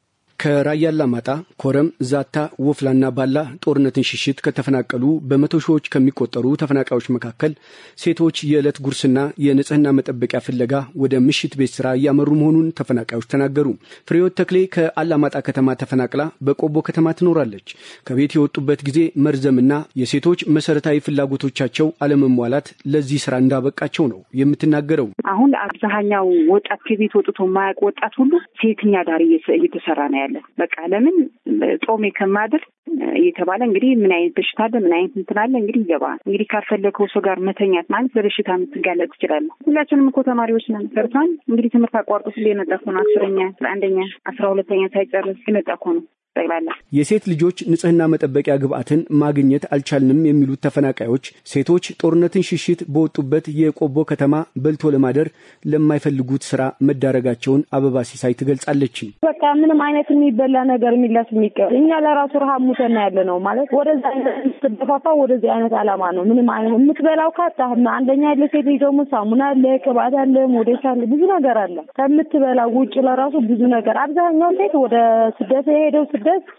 ከራያ አላማጣ፣ ኮረም፣ ዛታ፣ ወፍላና ባላ ጦርነትን ሽሽት ከተፈናቀሉ በመቶ ሺዎች ከሚቆጠሩ ተፈናቃዮች መካከል ሴቶች የዕለት ጉርስና የንጽህና መጠበቂያ ፍለጋ ወደ ምሽት ቤት ስራ እያመሩ መሆኑን ተፈናቃዮች ተናገሩ። ፍሬዎት ተክሌ ከአላማጣ ከተማ ተፈናቅላ በቆቦ ከተማ ትኖራለች። ከቤት የወጡበት ጊዜ መርዘምና የሴቶች መሰረታዊ ፍላጎቶቻቸው አለመሟላት ለዚህ ስራ እንዳበቃቸው ነው የምትናገረው። አሁን አብዛኛው ወጣት ከቤት ወጥቶ የማያውቅ ወጣት ሁሉ ሴተኛ ዳር እየተሰራ ነው ያለ በቃ ለምን ጾሜ ከማድር እየተባለ እንግዲህ ምን አይነት በሽታ አለ ምን አይነት እንትን አለ እንግዲህ ይገባል። እንግዲህ ካልፈለገው ሰው ጋር መተኛት ማለት በበሽታ የምትጋለጥ ትችላለህ። ሁላችንም እኮ ተማሪዎች ነን። ሰርቷን እንግዲህ ትምህርት አቋርጦ ስለ የመጣ እኮ ነው። አስረኛ አንደኛ አስራ ሁለተኛ ሳይጨርስ የመጣ እኮ ነው ጠቅላላ የሴት ልጆች ንጽህና መጠበቂያ ግብዓትን ማግኘት አልቻልንም የሚሉት ተፈናቃዮች ሴቶች ጦርነትን ሽሽት በወጡበት የቆቦ ከተማ በልቶ ለማደር ለማይፈልጉት ስራ መዳረጋቸውን አበባ ሲሳይ ትገልጻለች። በቃ ምንም አይነት የሚበላ ነገር የሚላስ የሚቀር እኛ ለራሱ ረሃብ ሙተና ያለ ነው ማለት ወደዚ አይነት ስትደፋፋ ወደዚህ አይነት አላማ ነው። ምንም አይነት የምትበላው ካጣ አንደኛ ያለ ሴት ደግሞ ሳሙና አለ፣ ቅባት አለ፣ ሞዴስ አለ፣ ብዙ ነገር አለ። ከምትበላው ውጭ ለራሱ ብዙ ነገር አብዛኛው ሴት ወደ ስደት የሄደው ስደት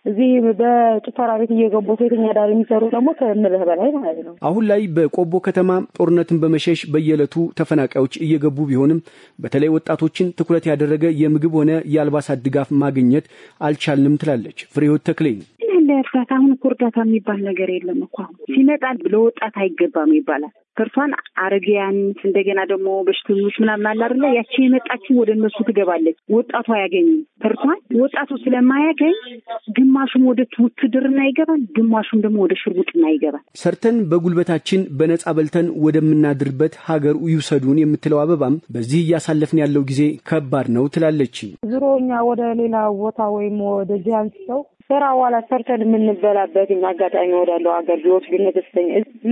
እዚህ በጭፈራ ቤት እየገቡ ሴተኛ ዳር የሚሰሩ ደግሞ ከምልህ በላይ ማለት ነው። አሁን ላይ በቆቦ ከተማ ጦርነትን በመሸሽ በየዕለቱ ተፈናቃዮች እየገቡ ቢሆንም በተለይ ወጣቶችን ትኩረት ያደረገ የምግብ ሆነ የአልባሳት ድጋፍ ማግኘት አልቻልንም ትላለች ፍሬህይወት ተክሌ። እንደ እርዳታ አሁን እኮ እርዳታ የሚባል ነገር የለም እኮ አሁን ሲመጣ ለወጣት አይገባም ይባላል። ከእርሷን አረጋውያን እንደገና ደግሞ በሽተኞች ምናምን አለ አይደለ? ያቺ የመጣችው ወደ እነሱ ትገባለች። ወጣቱ አያገኝም። ከእርሷን ወጣቱ ስለማያገኝ ግማሹም ወደ ውትድርና ይገባል፣ ግማሹም ደግሞ ወደ ሽርጉጥና ይገባል። ሰርተን በጉልበታችን በነጻ በልተን ወደምናድርበት ሀገር ይውሰዱን የምትለው አበባም በዚህ እያሳለፍን ያለው ጊዜ ከባድ ነው ትላለች። ዙሮ እኛ ወደ ሌላ ቦታ ወይም ወደዚህ አንስተው ስራ ዋላ ሰርተን የምንበላበት አጋጣሚ ወዳለው ሀገር ቢወስዱን ደስተኛ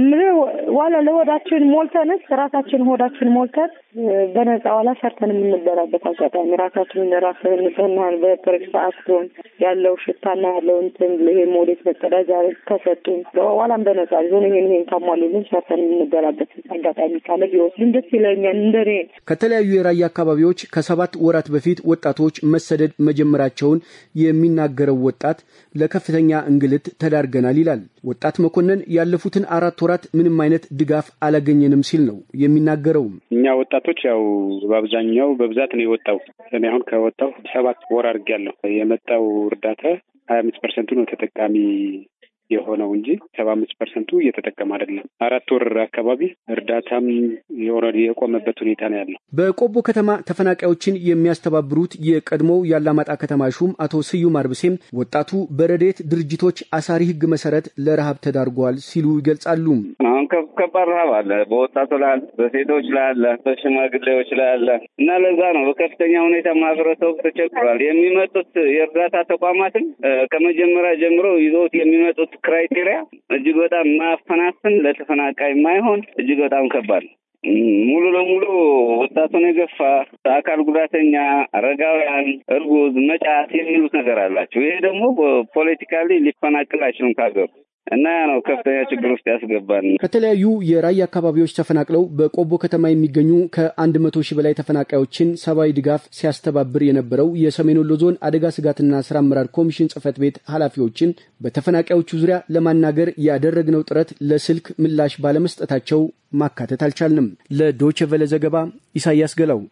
ዋላ ለሆዳችን ሞልተንስ ራሳችን ሆዳችን ሞልተን በነጻ ዋላ ሰርተን የምንበላበት አጋጣሚ ራሳችንን ራስን ንጽህናን በፕሬስ ሰዓት ሲሆን ያለው ሽታና ያለው እንትን ይሄ ሞዴት መጸዳጃ ከሰጡን ዋላም በነጻ ሊሆን ይሄን ይሄን ካሟሉልን ሰርተን የምንበላበት አጋጣሚ ካለ ቢወስዱን ደስ ይለኛል። እንደኔ ከተለያዩ የራያ አካባቢዎች ከሰባት ወራት በፊት ወጣቶች መሰደድ መጀመራቸውን የሚናገረው ወጣት ለከፍተኛ እንግልት ተዳርገናል ይላል። ወጣት መኮንን ያለፉትን አራት ወራት ምንም አይነት ድጋፍ አላገኘንም ሲል ነው የሚናገረውም። እኛ ወጣቶች ያው በአብዛኛው በብዛት ነው የወጣው። እኔ አሁን ከወጣው ሰባት ወር አድርጌያለሁ። የመጣው እርዳታ ሀያ አምስት ፐርሰንቱ ነው ተጠቃሚ የሆነው እንጂ ሰባ አምስት ፐርሰንቱ እየተጠቀመ አይደለም። አራት ወር አካባቢ እርዳታም ኦልሬዲ የቆመበት ሁኔታ ነው ያለው። በቆቦ ከተማ ተፈናቃዮችን የሚያስተባብሩት የቀድሞው የአላማጣ ከተማ ሹም አቶ ስዩም አርብሴም ወጣቱ በረዴት ድርጅቶች አሳሪ ሕግ መሰረት ለረሃብ ተዳርጓል ሲሉ ይገልጻሉ። አሁን ከባድ ረሃብ አለ፣ በወጣቱ ላይ አለ፣ በሴቶች ላይ አለ፣ በሽማግሌዎች ላይ አለ እና ለዛ ነው በከፍተኛ ሁኔታ ማህበረሰቡ ተቸግሯል። የሚመጡት የእርዳታ ተቋማትም ከመጀመሪያ ጀምሮ ይዘውት የሚመጡት ክራይቴሪያ እጅግ በጣም ማፈናፍን ለተፈናቃይ የማይሆን እጅግ በጣም ከባድ ሙሉ ለሙሉ ወጣቱን የገፋ አካል ጉዳተኛ፣ አረጋውያን፣ እርጉዝ፣ መጫት የሚሉት ነገር አላቸው። ይሄ ደግሞ ፖለቲካሊ ሊፈናቅል አይችልም ከሀገሩ እና ያ ነው ከፍተኛ ችግር ውስጥ ያስገባን። ከተለያዩ የራያ አካባቢዎች ተፈናቅለው በቆቦ ከተማ የሚገኙ ከአንድ መቶ ሺህ በላይ ተፈናቃዮችን ሰብአዊ ድጋፍ ሲያስተባብር የነበረው የሰሜን ወሎ ዞን አደጋ ስጋትና ስራ አመራር ኮሚሽን ጽህፈት ቤት ኃላፊዎችን በተፈናቃዮቹ ዙሪያ ለማናገር ያደረግነው ጥረት ለስልክ ምላሽ ባለመስጠታቸው ማካተት አልቻልንም። ለዶይቼ ቬለ ዘገባ ኢሳያስ ገላው።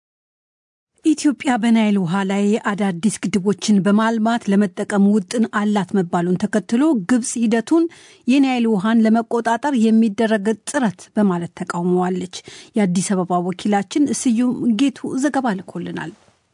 ኢትዮጵያ በናይል ውሃ ላይ አዳዲስ ግድቦችን በማልማት ለመጠቀም ውጥን አላት መባሉን ተከትሎ ግብጽ ሂደቱን የናይል ውሃን ለመቆጣጠር የሚደረግ ጥረት በማለት ተቃውመዋለች። የአዲስ አበባ ወኪላችን ስዩም ጌቱ ዘገባ ልኮልናል።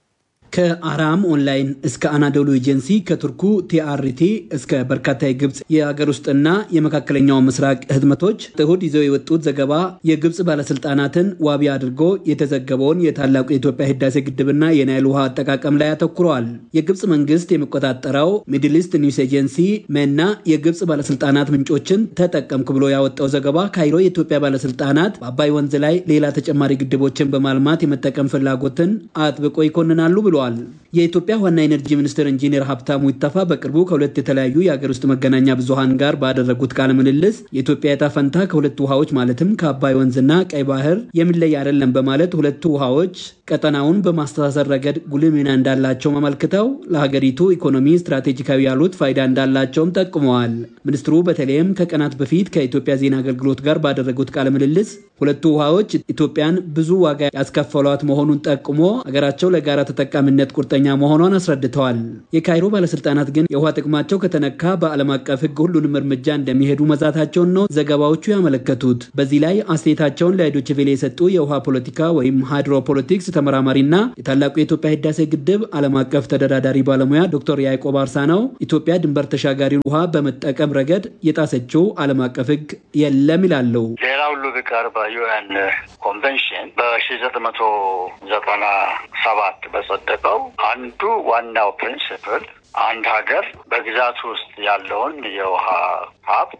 ከአራም ኦንላይን እስከ አናዶሉ ኤጀንሲ ከቱርኩ ቲአርቲ እስከ በርካታ የግብፅ የሀገር ውስጥና የመካከለኛው ምስራቅ ህትመቶች እሁድ ይዘው የወጡት ዘገባ የግብፅ ባለስልጣናትን ዋቢ አድርጎ የተዘገበውን የታላቁ የኢትዮጵያ ህዳሴ ግድብና የናይል ውሃ አጠቃቀም ላይ አተኩረዋል። የግብፅ መንግስት የሚቆጣጠረው ሚድል ኢስት ኒውስ ኤጀንሲ መና የግብፅ ባለስልጣናት ምንጮችን ተጠቀምኩ ብሎ ያወጣው ዘገባ ካይሮ የኢትዮጵያ ባለስልጣናት በአባይ ወንዝ ላይ ሌላ ተጨማሪ ግድቦችን በማልማት የመጠቀም ፍላጎትን አጥብቆ ይኮንናሉ ብሏል። የኢትዮጵያ ዋና ኤነርጂ ሚኒስትር ኢንጂነር ሀብታሙ ይተፋ በቅርቡ ከሁለት የተለያዩ የሀገር ውስጥ መገናኛ ብዙሃን ጋር ባደረጉት ቃለ ምልልስ የኢትዮጵያ ዕጣ ፈንታ ከሁለቱ ውሃዎች ማለትም ከአባይ ወንዝና ቀይ ባህር የሚለይ አይደለም በማለት ሁለቱ ውሃዎች ቀጠናውን በማስተሳሰር ረገድ ጉልህ ሚና እንዳላቸው አመልክተው ለሀገሪቱ ኢኮኖሚ ስትራቴጂካዊ ያሉት ፋይዳ እንዳላቸውም ጠቁመዋል። ሚኒስትሩ በተለይም ከቀናት በፊት ከኢትዮጵያ ዜና አገልግሎት ጋር ባደረጉት ቃለ ምልልስ ሁለቱ ውሃዎች ኢትዮጵያን ብዙ ዋጋ ያስከፈሏት መሆኑን ጠቁሞ ሀገራቸው ለጋራ ተጠቃሚነት ቁርጠኛ መሆኗን አስረድተዋል። የካይሮ ባለስልጣናት ግን የውሃ ጥቅማቸው ከተነካ በዓለም አቀፍ ሕግ ሁሉንም እርምጃ እንደሚሄዱ መዛታቸውን ነው ዘገባዎቹ ያመለከቱት። በዚህ ላይ አስተያየታቸውን ለዶይቼ ቬለ የሰጡ የውሃ ፖለቲካ ወይም ሃይድሮፖለቲክስ ተመራማሪና የታላቁ የኢትዮጵያ ህዳሴ ግድብ ዓለም አቀፍ ተደራዳሪ ባለሙያ ዶክተር ያዕቆብ አርሳ ነው ኢትዮጵያ ድንበር ተሻጋሪውን ውሃ በመጠቀም ረገድ የጣሰችው ዓለም አቀፍ ሕግ የለም ይላሉ። ሌላ ሁሉ ቢቀር በዩኤን ኮንቬንሽን በሺ ዘጠኝ መቶ ዘጠና ሰባት በጸደቀው አንዱ ዋናው ፕሪንስፕል አንድ ሀገር በግዛቱ ውስጥ ያለውን የውሃ ሀብት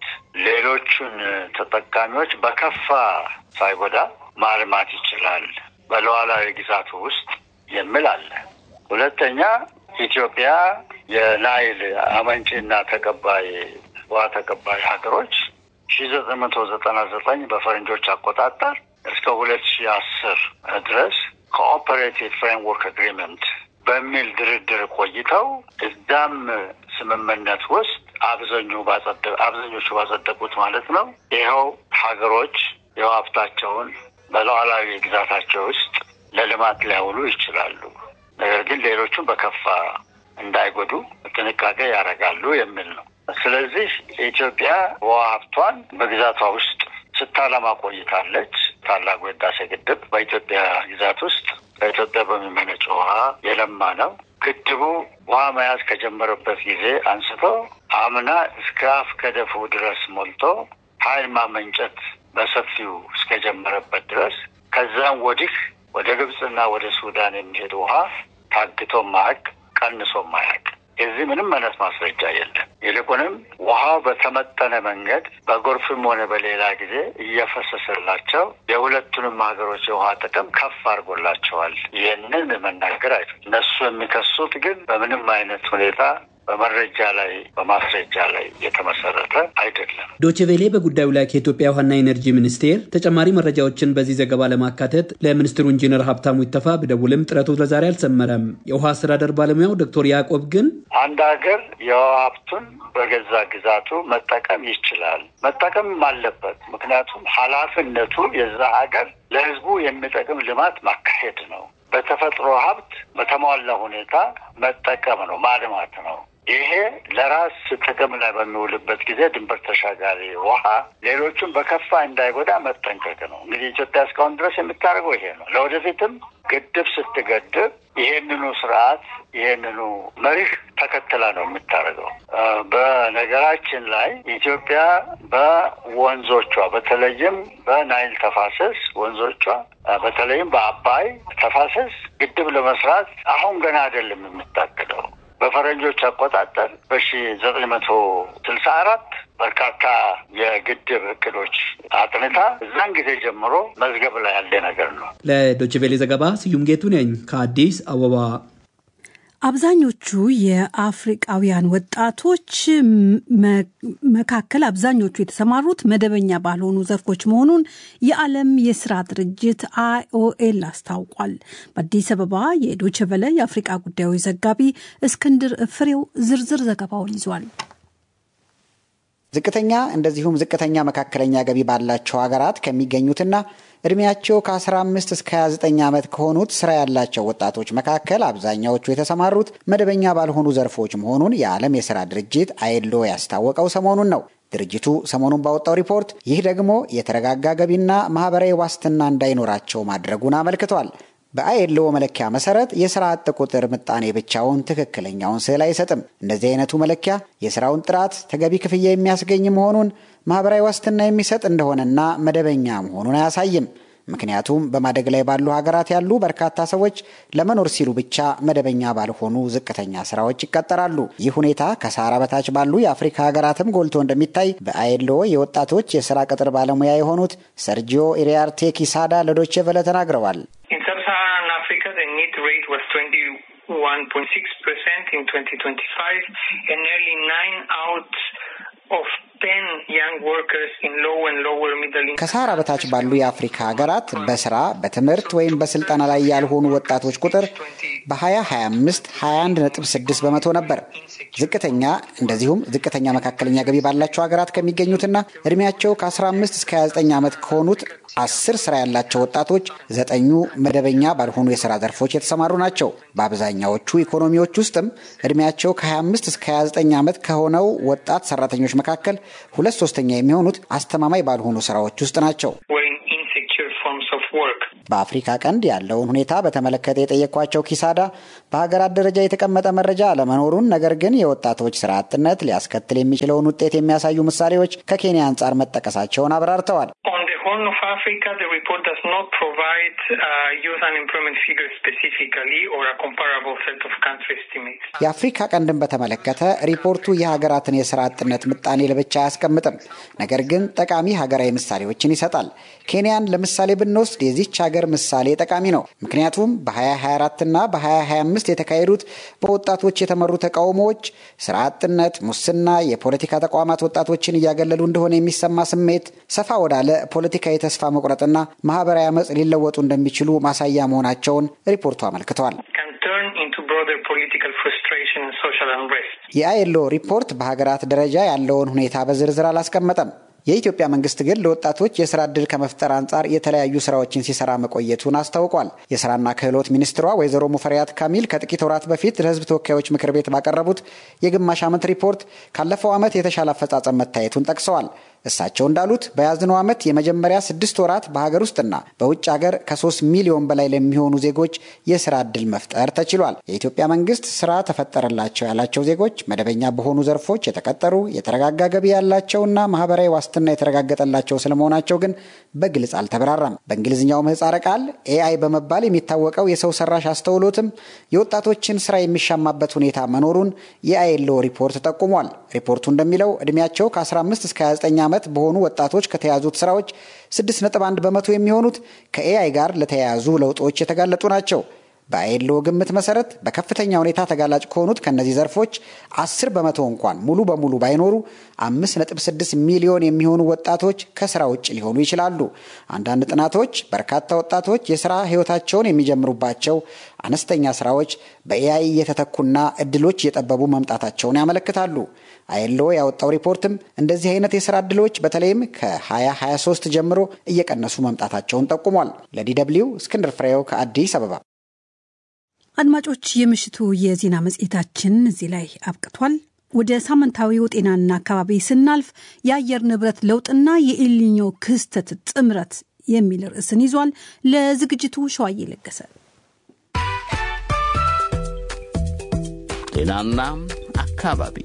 ሌሎቹን ተጠቃሚዎች በከፋ ሳይጎዳ ማልማት ይችላል በሉዓላዊ ግዛቱ ውስጥ የሚል አለ። ሁለተኛ ኢትዮጵያ የናይል አመንጪና ተቀባይ ውሃ ተቀባይ ሀገሮች ሺ ዘጠኝ መቶ ዘጠና ዘጠኝ በፈረንጆች አቆጣጠር እስከ ሁለት ሺ አስር ድረስ ኮኦፐሬቲቭ ፍሬምወርክ አግሪመንት በሚል ድርድር ቆይተው እዛም ስምምነት ውስጥ አብዛኙ አብዛኞቹ ባጸደቁት ማለት ነው ይኸው ሀገሮች የውሃ ሀብታቸውን በሉዓላዊ ግዛታቸው ውስጥ ለልማት ሊያውሉ ይችላሉ። ነገር ግን ሌሎቹም በከፋ እንዳይጎዱ ጥንቃቄ ያደርጋሉ የሚል ነው። ስለዚህ ኢትዮጵያ ውሃ ሀብቷን በግዛቷ ውስጥ ስታለማ ቆይታለች። ታላቁ የህዳሴ ግድብ በኢትዮጵያ ግዛት ውስጥ ከኢትዮጵያ በሚመነጭ ውሃ የለማ ነው። ግድቡ ውሃ መያዝ ከጀመረበት ጊዜ አንስቶ አምና እስከ አፍ ከደፉ ድረስ ሞልቶ ኃይል ማመንጨት በሰፊው እስከጀመረበት ድረስ ከዛም ወዲህ ወደ ግብፅና ወደ ሱዳን የሚሄድ ውሃ ታግቶ ማያቅ ቀንሶ ማያቅ የዚህ ምንም አይነት ማስረጃ የለም። ይልቁንም ውሃው በተመጠነ መንገድ በጎርፍም ሆነ በሌላ ጊዜ እየፈሰሰላቸው የሁለቱንም ሀገሮች የውሃ ጥቅም ከፍ አድርጎላቸዋል። ይህንን መናገር አይ እነሱ የሚከሱት ግን በምንም አይነት ሁኔታ በመረጃ ላይ በማስረጃ ላይ የተመሰረተ አይደለም። ዶችቬሌ በጉዳዩ ላይ ከኢትዮጵያ ውሃና ኤነርጂ ሚኒስቴር ተጨማሪ መረጃዎችን በዚህ ዘገባ ለማካተት ለሚኒስትሩ ኢንጂነር ሀብታሙ ይተፋ ብደውልም ጥረቱ ለዛሬ አልሰመረም። የውሃ አስተዳደር ባለሙያው ዶክተር ያዕቆብ ግን አንድ ሀገር የውሃ ሀብቱን በገዛ ግዛቱ መጠቀም ይችላል፣ መጠቀምም አለበት። ምክንያቱም ኃላፊነቱ የዛ ሀገር ለሕዝቡ የሚጠቅም ልማት ማካሄድ ነው። በተፈጥሮ ሀብት በተሟላ ሁኔታ መጠቀም ነው፣ ማልማት ነው። ይሄ ለራስ ጥቅም ላይ በሚውልበት ጊዜ ድንበር ተሻጋሪ ውሃ ሌሎቹን በከፋ እንዳይጎዳ መጠንቀቅ ነው። እንግዲህ ኢትዮጵያ እስካሁን ድረስ የምታደርገው ይሄ ነው። ለወደፊትም ግድብ ስትገድብ ይሄንኑ ስርዓት ይሄንኑ መሪህ ተከትላ ነው የምታደርገው። በነገራችን ላይ ኢትዮጵያ በወንዞቿ በተለይም በናይል ተፋሰስ ወንዞቿ በተለይም በአባይ ተፋሰስ ግድብ ለመስራት አሁን ገና አይደለም የምታቅደው በፈረንጆች አቆጣጠር በሺ ዘጠኝ መቶ ስልሳ አራት በርካታ የግድብ እቅዶች አጥንታ እዛን ጊዜ ጀምሮ መዝገብ ላይ ያለ ነገር ነው። ለዶችቬሌ ዘገባ ስዩም ጌቱ ነኝ ከአዲስ አበባ። አብዛኞቹ የአፍሪቃውያን ወጣቶች መካከል አብዛኞቹ የተሰማሩት መደበኛ ባልሆኑ ዘርፎች መሆኑን የዓለም የስራ ድርጅት አይኦኤል አስታውቋል። በአዲስ አበባ የዶቸቨለ የአፍሪቃ ጉዳዮች ዘጋቢ እስክንድር ፍሬው ዝርዝር ዘገባውን ይዟል። ዝቅተኛ እንደዚሁም ዝቅተኛ መካከለኛ ገቢ ባላቸው ሀገራት ከሚገኙትና እድሜያቸው ከ15 እስከ 29 ዓመት ከሆኑት ስራ ያላቸው ወጣቶች መካከል አብዛኛዎቹ የተሰማሩት መደበኛ ባልሆኑ ዘርፎች መሆኑን የዓለም የሥራ ድርጅት አይሎ ያስታወቀው ሰሞኑን ነው። ድርጅቱ ሰሞኑን ባወጣው ሪፖርት ይህ ደግሞ የተረጋጋ ገቢና ማህበራዊ ዋስትና እንዳይኖራቸው ማድረጉን አመልክቷል። በአይኤልኦ መለኪያ መሰረት የስራ አጥ ቁጥር ምጣኔ ብቻውን ትክክለኛውን ስዕል አይሰጥም። እንደዚህ አይነቱ መለኪያ የስራውን ጥራት፣ ተገቢ ክፍያ የሚያስገኝ መሆኑን ማህበራዊ ዋስትና የሚሰጥ እንደሆነና መደበኛ መሆኑን አያሳይም። ምክንያቱም በማደግ ላይ ባሉ ሀገራት ያሉ በርካታ ሰዎች ለመኖር ሲሉ ብቻ መደበኛ ባልሆኑ ዝቅተኛ ስራዎች ይቀጠራሉ። ይህ ሁኔታ ከሳራ በታች ባሉ የአፍሪካ ሀገራትም ጎልቶ እንደሚታይ በአይኤልኦ የወጣቶች የስራ ቅጥር ባለሙያ የሆኑት ሰርጂዮ ኢሪያርቴ ኪሳዳ ለዶቼ ቨለ ተናግረዋል። ከሳህራ በታች ባሉ የአፍሪካ ሀገራት በስራ በትምህርት ወይም በስልጠና ላይ ያልሆኑ ወጣቶች ቁጥር በ2025 21.6 በመቶ ነበር። ዝቅተኛ እንደዚሁም ዝቅተኛ መካከለኛ ገቢ ባላቸው ሀገራት ከሚገኙትና እድሜያቸው ከ15 እስከ 29 ዓመት ከሆኑት አስር ስራ ያላቸው ወጣቶች ዘጠኙ መደበኛ ባልሆኑ የስራ ዘርፎች የተሰማሩ ናቸው። በአብዛኛዎቹ ኢኮኖሚዎች ውስጥም እድሜያቸው ከ25 እስከ 29 ዓመት ከሆነው ወጣት ሰራተኞች መካከል ሁለት ሶስተኛ የሚሆኑት አስተማማኝ ባልሆኑ ስራዎች ውስጥ ናቸው። በአፍሪካ ቀንድ ያለውን ሁኔታ በተመለከተ የጠየኳቸው ኪሳዳ በሀገራት ደረጃ የተቀመጠ መረጃ አለመኖሩን፣ ነገር ግን የወጣቶች ስራ አጥነት ሊያስከትል የሚችለውን ውጤት የሚያሳዩ ምሳሌዎች ከኬንያ አንጻር መጠቀሳቸውን አብራርተዋል። Horn of Africa, the report does not provide uh, youth unemployment figures specifically or a comparable set of country estimates. የአፍሪካ ቀንድን በተመለከተ ሪፖርቱ የሀገራትን የስራ አጥነት ምጣኔ ለብቻ አያስቀምጥም። ነገር ግን ጠቃሚ ሀገራዊ ምሳሌዎችን ይሰጣል። ኬንያን ለምሳሌ ብንወስድ የዚች ሀገር ምሳሌ ጠቃሚ ነው። ምክንያቱም በ2024 እና በ2025 የተካሄዱት በወጣቶች የተመሩ ተቃውሞዎች ስራ አጥነት፣ ሙስና፣ የፖለቲካ ተቋማት ወጣቶችን እያገለሉ እንደሆነ የሚሰማ ስሜት ሰፋ ወዳለ ፖለቲካዊ ተስፋ መቁረጥና ማህበራዊ አመፅ ሊለወጡ እንደሚችሉ ማሳያ መሆናቸውን ሪፖርቱ አመልክተዋል። Can turn into broad broader political frustration and social unrest. የአይኤልኦ ሪፖርት በሀገራት ደረጃ ያለውን ሁኔታ በዝርዝር አላስቀመጠም። የኢትዮጵያ መንግስት ግን ለወጣቶች የስራ ዕድል ከመፍጠር አንጻር የተለያዩ ስራዎችን ሲሰራ መቆየቱን አስታውቋል። የስራና ክህሎት ሚኒስትሯ ወይዘሮ ሙፈሪያት ካሚል ከጥቂት ወራት በፊት ለሕዝብ ተወካዮች ምክር ቤት ባቀረቡት የግማሽ ዓመት ሪፖርት ካለፈው ዓመት የተሻለ አፈጻጸም መታየቱን ጠቅሰዋል። እሳቸው እንዳሉት በያዝነው ዓመት የመጀመሪያ ስድስት ወራት በሀገር ውስጥና በውጭ ሀገር ከሶስት ሚሊዮን በላይ ለሚሆኑ ዜጎች የስራ ዕድል መፍጠር ተችሏል። የኢትዮጵያ መንግስት ስራ ተፈጠረላቸው ያላቸው ዜጎች መደበኛ በሆኑ ዘርፎች የተቀጠሩ የተረጋጋ ገቢ ያላቸውና ማህበራዊ ዋስትና የተረጋገጠላቸው ስለመሆናቸው ግን በግልጽ አልተብራራም። በእንግሊዝኛው ምህጻረ ቃል ኤአይ በመባል የሚታወቀው የሰው ሰራሽ አስተውሎትም የወጣቶችን ስራ የሚሻማበት ሁኔታ መኖሩን የአይኤልኦ ሪፖርት ጠቁሟል። ሪፖርቱ እንደሚለው እድሜያቸው ከ15 እስከ 29 ዓመት በሆኑ ወጣቶች ከተያዙት ስራዎች 6.1 በመቶ የሚሆኑት ከኤአይ ጋር ለተያያዙ ለውጦች የተጋለጡ ናቸው። በአይኤልኦ ግምት መሰረት በከፍተኛ ሁኔታ ተጋላጭ ከሆኑት ከእነዚህ ዘርፎች 10 በመቶ እንኳን ሙሉ በሙሉ ባይኖሩ 5.6 ሚሊዮን የሚሆኑ ወጣቶች ከስራ ውጭ ሊሆኑ ይችላሉ። አንዳንድ ጥናቶች በርካታ ወጣቶች የስራ ህይወታቸውን የሚጀምሩባቸው አነስተኛ ስራዎች በኤአይ እየተተኩና እድሎች እየጠበቡ መምጣታቸውን ያመለክታሉ። አይኤልኦ ያወጣው ሪፖርትም እንደዚህ አይነት የስራ እድሎች በተለይም ከ2023 ጀምሮ እየቀነሱ መምጣታቸውን ጠቁሟል። ለዲደብሊው እስክንድር ፍሬው ከአዲስ አበባ። አድማጮች፣ የምሽቱ የዜና መጽሔታችን እዚህ ላይ አብቅቷል። ወደ ሳምንታዊው ጤናና አካባቢ ስናልፍ የአየር ንብረት ለውጥና የኤልኒኞ ክስተት ጥምረት የሚል ርዕስን ይዟል። ለዝግጅቱ ሸዋዬ ለገሰ። ጤናና አካባቢ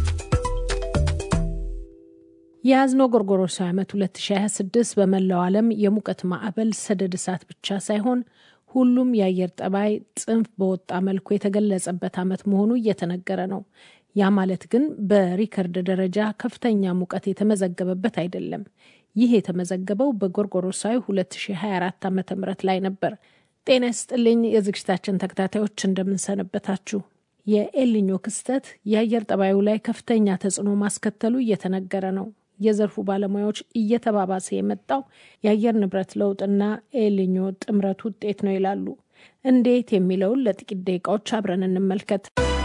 የያዝነው ጎርጎሮሳዊ ዓመት 2026 በመላው ዓለም የሙቀት ማዕበል ሰደድ እሳት ብቻ ሳይሆን ሁሉም የአየር ጠባይ ጽንፍ በወጣ መልኩ የተገለጸበት ዓመት መሆኑ እየተነገረ ነው። ያ ማለት ግን በሪከርድ ደረጃ ከፍተኛ ሙቀት የተመዘገበበት አይደለም። ይህ የተመዘገበው በጎርጎሮሳዊ 2024 ዓ ም ላይ ነበር። ጤና ይስጥልኝ የዝግጅታችን ተከታታዮች እንደምንሰነበታችሁ። የኤልኒኞ ክስተት የአየር ጠባዩ ላይ ከፍተኛ ተጽዕኖ ማስከተሉ እየተነገረ ነው። የዘርፉ ባለሙያዎች እየተባባሰ የመጣው የአየር ንብረት ለውጥና ኤልኒኞ ጥምረት ውጤት ነው ይላሉ። እንዴት የሚለውን ለጥቂት ደቂቃዎች አብረን እንመልከት።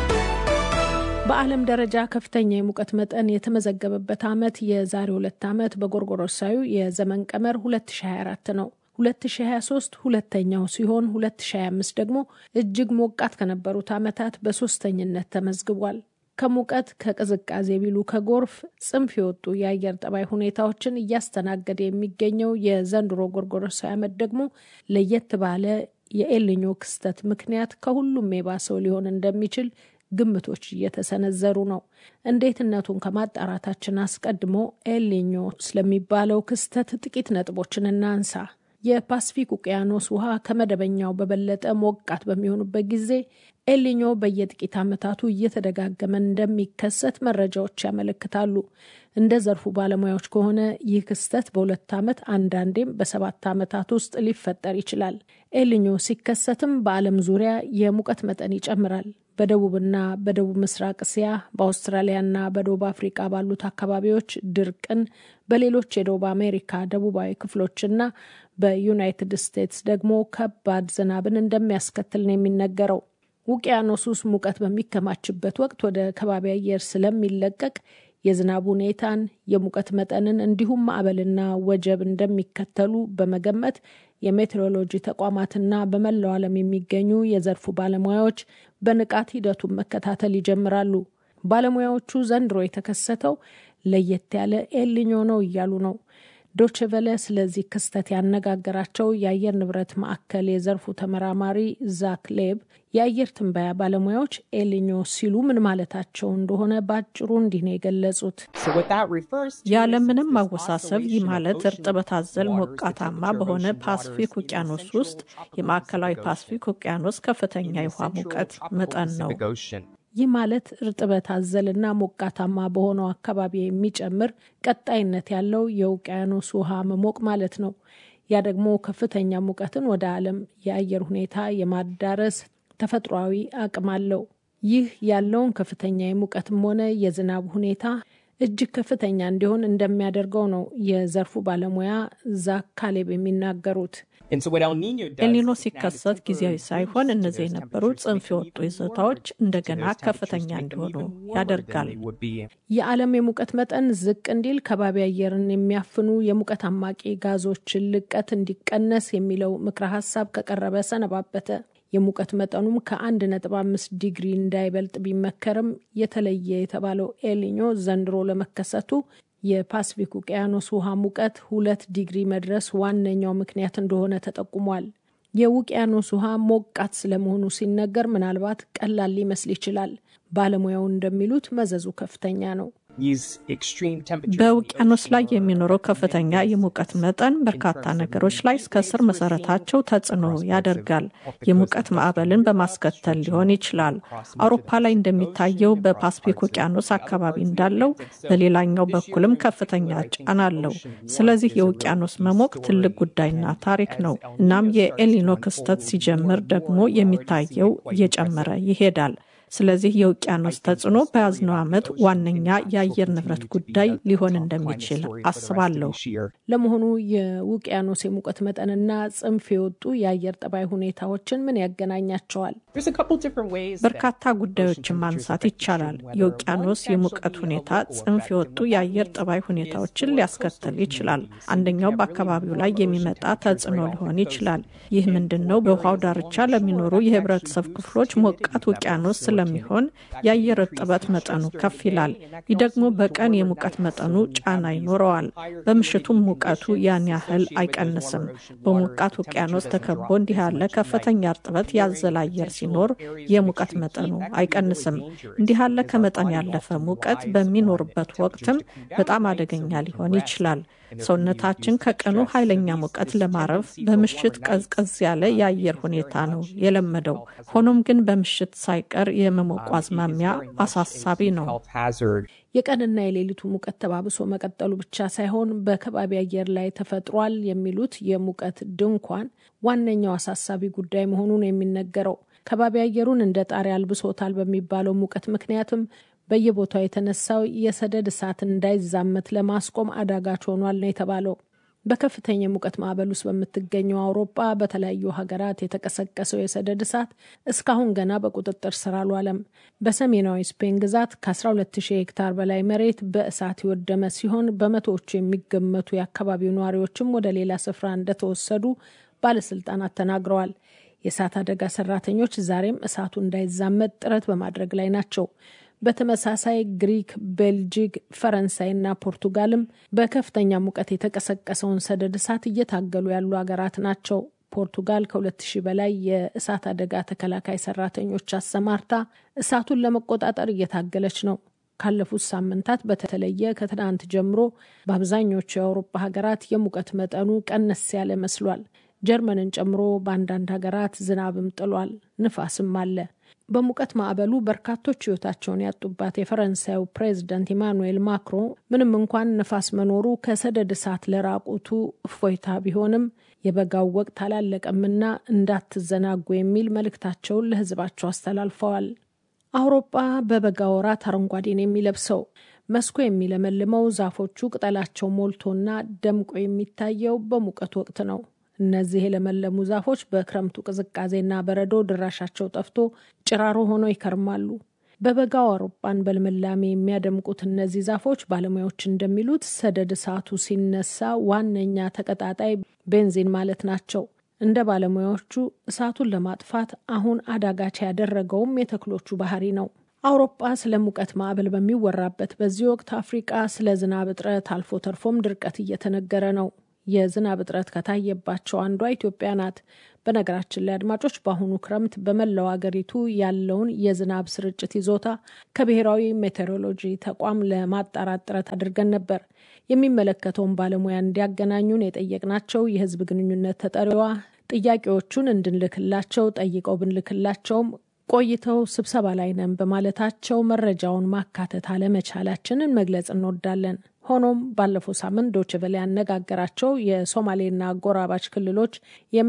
በዓለም ደረጃ ከፍተኛ የሙቀት መጠን የተመዘገበበት ዓመት የዛሬ ሁለት ዓመት በጎርጎሮሳዊ የዘመን ቀመር 2024 ነው። 2023 ሁለተኛው ሲሆን 2025 ደግሞ እጅግ ሞቃት ከነበሩት ዓመታት በሶስተኝነት ተመዝግቧል። ከሙቀት ከቅዝቃዜ ቢሉ ከጎርፍ ጽንፍ የወጡ የአየር ጠባይ ሁኔታዎችን እያስተናገደ የሚገኘው የዘንድሮ ጎርጎሮሳዊ ዓመት ደግሞ ለየት ባለ የኤልኞ ክስተት ምክንያት ከሁሉም የባሰው ሊሆን እንደሚችል ግምቶች እየተሰነዘሩ ነው። እንዴትነቱን ከማጣራታችን አስቀድሞ ኤልኞ ስለሚባለው ክስተት ጥቂት ነጥቦችን እናንሳ። የፓስፊክ ውቅያኖስ ውሃ ከመደበኛው በበለጠ ሞቃት በሚሆኑበት ጊዜ ኤልኞ በየጥቂት ዓመታቱ እየተደጋገመ እንደሚከሰት መረጃዎች ያመለክታሉ። እንደ ዘርፉ ባለሙያዎች ከሆነ ይህ ክስተት በሁለት ዓመት አንዳንዴም በሰባት ዓመታት ውስጥ ሊፈጠር ይችላል። ኤልኞ ሲከሰትም በዓለም ዙሪያ የሙቀት መጠን ይጨምራል። በደቡብና በደቡብ ምስራቅ እስያ፣ በአውስትራሊያና በደቡብ አፍሪቃ ባሉት አካባቢዎች ድርቅን፣ በሌሎች የደቡብ አሜሪካ ደቡባዊ ክፍሎችና በዩናይትድ ስቴትስ ደግሞ ከባድ ዝናብን እንደሚያስከትል ነው የሚነገረው። ውቅያኖስ ውስጥ ሙቀት በሚከማችበት ወቅት ወደ ከባቢ አየር ስለሚለቀቅ የዝናብ ሁኔታን፣ የሙቀት መጠንን እንዲሁም ማዕበልና ወጀብ እንደሚከተሉ በመገመት የሜትሮሎጂ ተቋማትና በመላው ዓለም የሚገኙ የዘርፉ ባለሙያዎች በንቃት ሂደቱን መከታተል ይጀምራሉ። ባለሙያዎቹ ዘንድሮ የተከሰተው ለየት ያለ ኤልኞ ነው እያሉ ነው። ዶችቨለ ስለዚህ ክስተት ያነጋገራቸው የአየር ንብረት ማዕከል የዘርፉ ተመራማሪ ዛክ ሌብ የአየር ትንበያ ባለሙያዎች ኤልኞ ሲሉ ምን ማለታቸው እንደሆነ በአጭሩ እንዲህ ነው የገለጹት። ያለምንም ማወሳሰብ ይህ ማለት እርጥበት አዘል ሞቃታማ በሆነ ፓስፊክ ውቅያኖስ ውስጥ የማዕከላዊ ፓስፊክ ውቅያኖስ ከፍተኛ የውሃ ሙቀት መጠን ነው። ይህ ማለት እርጥበት አዘልና ሞቃታማ በሆነው አካባቢ የሚጨምር ቀጣይነት ያለው የውቅያኖስ ውሃ መሞቅ ማለት ነው። ያ ደግሞ ከፍተኛ ሙቀትን ወደ ዓለም የአየር ሁኔታ የማዳረስ ተፈጥሯዊ አቅም አለው። ይህ ያለውን ከፍተኛ የሙቀትም ሆነ የዝናብ ሁኔታ እጅግ ከፍተኛ እንዲሆን እንደሚያደርገው ነው የዘርፉ ባለሙያ ዛክ ካሌብ የሚናገሩት። ኤልኒኖ ሲከሰት ጊዜያዊ ሳይሆን እነዚህ የነበሩ ጽንፍ የወጡ ይዞታዎች እንደገና ከፍተኛ እንዲሆኑ ያደርጋል። የዓለም የሙቀት መጠን ዝቅ እንዲል ከባቢ አየርን የሚያፍኑ የሙቀት አማቂ ጋዞችን ልቀት እንዲቀነስ የሚለው ምክረ ሀሳብ ከቀረበ ሰነባበተ። የሙቀት መጠኑም ከአንድ ነጥብ አምስት ዲግሪ እንዳይበልጥ ቢመከርም የተለየ የተባለው ኤልኒኞ ዘንድሮ ለመከሰቱ የፓስፊክ ውቅያኖስ ውሃ ሙቀት ሁለት ዲግሪ መድረስ ዋነኛው ምክንያት እንደሆነ ተጠቁሟል። የውቅያኖስ ውሃ ሞቃት ስለመሆኑ ሲነገር ምናልባት ቀላል ሊመስል ይችላል። ባለሙያው እንደሚሉት መዘዙ ከፍተኛ ነው። በውቅያኖስ ላይ የሚኖረው ከፍተኛ የሙቀት መጠን በርካታ ነገሮች ላይ እስከ ስር መሰረታቸው ተጽዕኖ ያደርጋል። የሙቀት ማዕበልን በማስከተል ሊሆን ይችላል። አውሮፓ ላይ እንደሚታየው በፓስፊክ ውቅያኖስ አካባቢ እንዳለው በሌላኛው በኩልም ከፍተኛ ጫና አለው። ስለዚህ የውቅያኖስ መሞቅ ትልቅ ጉዳይና ታሪክ ነው። እናም የኤልኒኖ ክስተት ሲጀምር ደግሞ የሚታየው እየጨመረ ይሄዳል። ስለዚህ የውቅያኖስ ተጽዕኖ በያዝነው ዓመት ዋነኛ የአየር ንብረት ጉዳይ ሊሆን እንደሚችል አስባለሁ። ለመሆኑ የውቅያኖስ የሙቀት መጠንና ጽንፍ የወጡ የአየር ጠባይ ሁኔታዎችን ምን ያገናኛቸዋል? በርካታ ጉዳዮችን ማንሳት ይቻላል። የውቅያኖስ የሙቀት ሁኔታ ጽንፍ የወጡ የአየር ጠባይ ሁኔታዎችን ሊያስከትል ይችላል። አንደኛው በአካባቢው ላይ የሚመጣ ተጽዕኖ ሊሆን ይችላል። ይህ ምንድን ነው? በውሃው ዳርቻ ለሚኖሩ የህብረተሰብ ክፍሎች ሞቃት ውቅያኖስ ስለሚሆን የአየር እርጥበት መጠኑ ከፍ ይላል። ይህ ደግሞ በቀን የሙቀት መጠኑ ጫና ይኖረዋል። በምሽቱም ሙቀቱ ያን ያህል አይቀንስም። በሞቃት ውቅያኖስ ተከቦ እንዲህ ያለ ከፍተኛ እርጥበት ያዘለ አየር ሲኖር የሙቀት መጠኑ አይቀንስም። እንዲህ ያለ ከመጠን ያለፈ ሙቀት በሚኖርበት ወቅትም በጣም አደገኛ ሊሆን ይችላል። ሰውነታችን ከቀኑ ኃይለኛ ሙቀት ለማረፍ በምሽት ቀዝቀዝ ያለ የአየር ሁኔታ ነው የለመደው። ሆኖም ግን በምሽት ሳይቀር የመሞቁ አዝማሚያ አሳሳቢ ነው። የቀንና የሌሊቱ ሙቀት ተባብሶ መቀጠሉ ብቻ ሳይሆን በከባቢ አየር ላይ ተፈጥሯል የሚሉት የሙቀት ድንኳን ዋነኛው አሳሳቢ ጉዳይ መሆኑን የሚነገረው ከባቢ አየሩን እንደ ጣሪያ አልብሶታል በሚባለው ሙቀት ምክንያትም በየቦታው የተነሳው የሰደድ እሳት እንዳይዛመት ለማስቆም አዳጋች ሆኗል ነው የተባለው። በከፍተኛ የሙቀት ማዕበል ውስጥ በምትገኘው አውሮፓ በተለያዩ ሀገራት የተቀሰቀሰው የሰደድ እሳት እስካሁን ገና በቁጥጥር ስር አልዋለም። በሰሜናዊ ስፔን ግዛት ከ12000 ሄክታር በላይ መሬት በእሳት የወደመ ሲሆን በመቶዎቹ የሚገመቱ የአካባቢው ነዋሪዎችም ወደ ሌላ ስፍራ እንደተወሰዱ ባለስልጣናት ተናግረዋል። የእሳት አደጋ ሰራተኞች ዛሬም እሳቱ እንዳይዛመት ጥረት በማድረግ ላይ ናቸው። በተመሳሳይ ግሪክ፣ ቤልጂክ፣ ፈረንሳይና ፖርቱጋልም በከፍተኛ ሙቀት የተቀሰቀሰውን ሰደድ እሳት እየታገሉ ያሉ ሀገራት ናቸው። ፖርቱጋል ከሁለት ሺህ በላይ የእሳት አደጋ ተከላካይ ሰራተኞች አሰማርታ እሳቱን ለመቆጣጠር እየታገለች ነው። ካለፉት ሳምንታት በተለየ ከትናንት ጀምሮ በአብዛኞቹ የአውሮፓ ሀገራት የሙቀት መጠኑ ቀነስ ያለ መስሏል። ጀርመንን ጨምሮ በአንዳንድ ሀገራት ዝናብም ጥሏል፣ ንፋስም አለ። በሙቀት ማዕበሉ በርካቶች ሕይወታቸውን ያጡባት የፈረንሳዩ ፕሬዝደንት ኢማኑኤል ማክሮን ምንም እንኳን ንፋስ መኖሩ ከሰደድ እሳት ለራቁቱ እፎይታ ቢሆንም የበጋው ወቅት አላለቀምና እንዳትዘናጉ የሚል መልእክታቸውን ለሕዝባቸው አስተላልፈዋል። አውሮፓ በበጋ ወራት አረንጓዴን የሚለብሰው መስኩ የሚለመልመው ዛፎቹ ቅጠላቸው ሞልቶና ደምቆ የሚታየው በሙቀት ወቅት ነው። እነዚህ የለመለሙ ዛፎች በክረምቱ ቅዝቃዜና በረዶ ድራሻቸው ጠፍቶ ጭራሮ ሆነው ይከርማሉ። በበጋው አውሮፓን በልምላሜ የሚያደምቁት እነዚህ ዛፎች ባለሙያዎች እንደሚሉት ሰደድ እሳቱ ሲነሳ ዋነኛ ተቀጣጣይ ቤንዚን ማለት ናቸው። እንደ ባለሙያዎቹ እሳቱን ለማጥፋት አሁን አዳጋች ያደረገውም የተክሎቹ ባህሪ ነው። አውሮፓ ስለ ሙቀት ማዕበል በሚወራበት በዚህ ወቅት አፍሪቃ ስለ ዝናብ እጥረት አልፎ ተርፎም ድርቀት እየተነገረ ነው። የዝናብ እጥረት ከታየባቸው አንዷ ኢትዮጵያ ናት። በነገራችን ላይ አድማጮች፣ በአሁኑ ክረምት በመላው አገሪቱ ያለውን የዝናብ ስርጭት ይዞታ ከብሔራዊ ሜቴሮሎጂ ተቋም ለማጣራት ጥረት አድርገን ነበር። የሚመለከተውን ባለሙያ እንዲያገናኙን የጠየቅናቸው የሕዝብ ግንኙነት ተጠሪዋ ጥያቄዎቹን እንድንልክላቸው ጠይቀው ብንልክላቸውም ቆይተው ስብሰባ ላይ ነን በማለታቸው መረጃውን ማካተት አለመቻላችንን መግለጽ እንወዳለን። ሆኖም ባለፈው ሳምንት ዶይቼ ቬለ ያነጋገራቸው የሶማሌና አጎራባች ክልሎች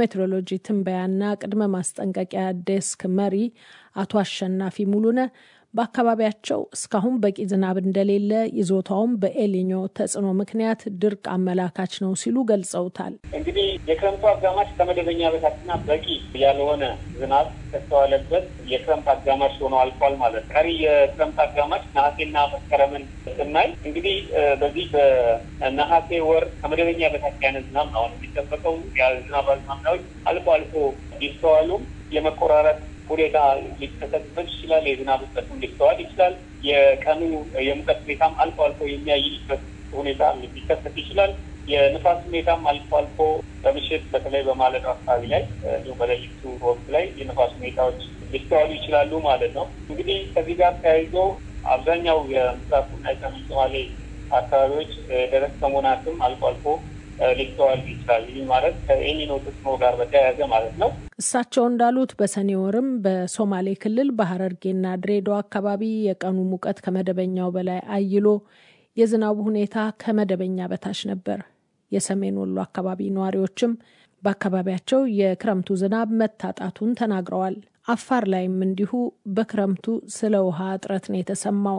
የሜትሮሎጂ ትንበያና ቅድመ ማስጠንቀቂያ ዴስክ መሪ አቶ አሸናፊ ሙሉነ በአካባቢያቸው እስካሁን በቂ ዝናብ እንደሌለ ይዞታውም በኤሊኞ ተጽዕኖ ምክንያት ድርቅ አመላካች ነው ሲሉ ገልጸውታል። እንግዲህ የክረምቱ አጋማሽ ከመደበኛ በታችና በቂ ያልሆነ ዝናብ ከተዋለበት የክረምት አጋማሽ ሆኖ አልፏል ማለት ቀሪ የክረምት አጋማሽ ነሐሴና መስከረምን ስናይ እንግዲህ በዚህ በነሐሴ ወር ከመደበኛ በታች አይነት ዝናብ ነው አሁን የሚጠበቀው። የዝናብ አዝማሚያዎች አልፎ አልፎ ቢስተዋሉም የመቆራረጥ ሁኔታ ሊከሰትበት ይችላል። የዝናብ እጥረትም ሊስተዋል ይችላል። የቀኑ የሙቀት ሁኔታም አልፎ አልፎ የሚያይልበት ሁኔታ ሊከሰት ይችላል። የንፋስ ሁኔታም አልፎ አልፎ በምሽት በተለይ በማለዳው አካባቢ ላይ እንዲሁም በሌሊቱ ወቅት ላይ የንፋስ ሁኔታዎች ሊስተዋሉ ይችላሉ ማለት ነው። እንግዲህ ከዚህ ጋር ተያይዞ አብዛኛው የምስራቁና የሰሜን ሶማሌ አካባቢዎች ደረቅ ከመሆናትም አልፎ አልፎ ሊስተዋል ይችላል። ይህ ማለት ከኤልኒኖ ተጽዕኖ ጋር በተያያዘ ማለት ነው። እሳቸው እንዳሉት በሰኔ ወርም በሶማሌ ክልል በሀረርጌና ድሬዳዋ አካባቢ የቀኑ ሙቀት ከመደበኛው በላይ አይሎ የዝናቡ ሁኔታ ከመደበኛ በታች ነበር። የሰሜን ወሎ አካባቢ ነዋሪዎችም በአካባቢያቸው የክረምቱ ዝናብ መታጣቱን ተናግረዋል። አፋር ላይም እንዲሁ በክረምቱ ስለ ውሃ እጥረት ነው የተሰማው።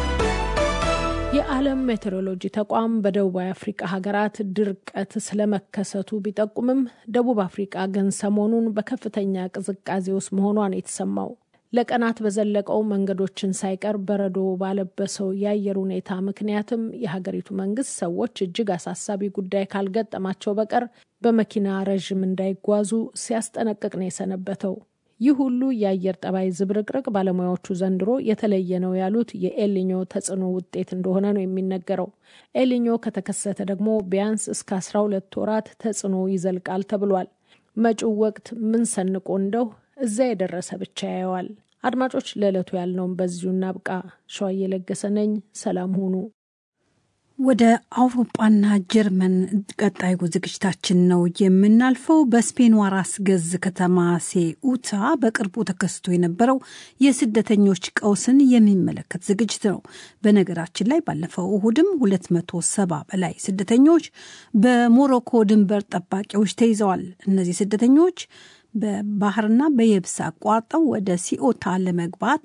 የዓለም ሜቴሮሎጂ ተቋም በደቡባዊ አፍሪቃ ሀገራት ድርቀት ስለመከሰቱ ቢጠቁምም ደቡብ አፍሪቃ ግን ሰሞኑን በከፍተኛ ቅዝቃዜ ውስጥ መሆኗን የተሰማው ለቀናት በዘለቀው መንገዶችን ሳይቀር በረዶ ባለበሰው የአየር ሁኔታ ምክንያትም የሀገሪቱ መንግስት ሰዎች እጅግ አሳሳቢ ጉዳይ ካልገጠማቸው በቀር በመኪና ረዥም እንዳይጓዙ ሲያስጠነቅቅ ነው የሰነበተው። ይህ ሁሉ የአየር ጠባይ ዝብርቅርቅ ባለሙያዎቹ ዘንድሮ የተለየ ነው ያሉት የኤልኞ ተጽዕኖ ውጤት እንደሆነ ነው የሚነገረው። ኤልኞ ከተከሰተ ደግሞ ቢያንስ እስከ አስራ ሁለት ወራት ተጽዕኖ ይዘልቃል ተብሏል። መጪው ወቅት ምን ሰንቆ እንደው እዛ የደረሰ ብቻ ያየዋል። አድማጮች፣ ለዕለቱ ያልነውም በዚሁ እናብቃ። ሸዋ እየለገሰ ነኝ። ሰላም ሁኑ። ወደ አውሮፓና ጀርመን ቀጣዩ ዝግጅታችን ነው የምናልፈው። በስፔኗ ራስ ገዝ ከተማ ሴኡታ በቅርቡ ተከስቶ የነበረው የስደተኞች ቀውስን የሚመለከት ዝግጅት ነው። በነገራችን ላይ ባለፈው እሁድም 270 በላይ ስደተኞች በሞሮኮ ድንበር ጠባቂዎች ተይዘዋል። እነዚህ ስደተኞች በባህርና በየብስ አቋርጠው ወደ ሲኦታ ለመግባት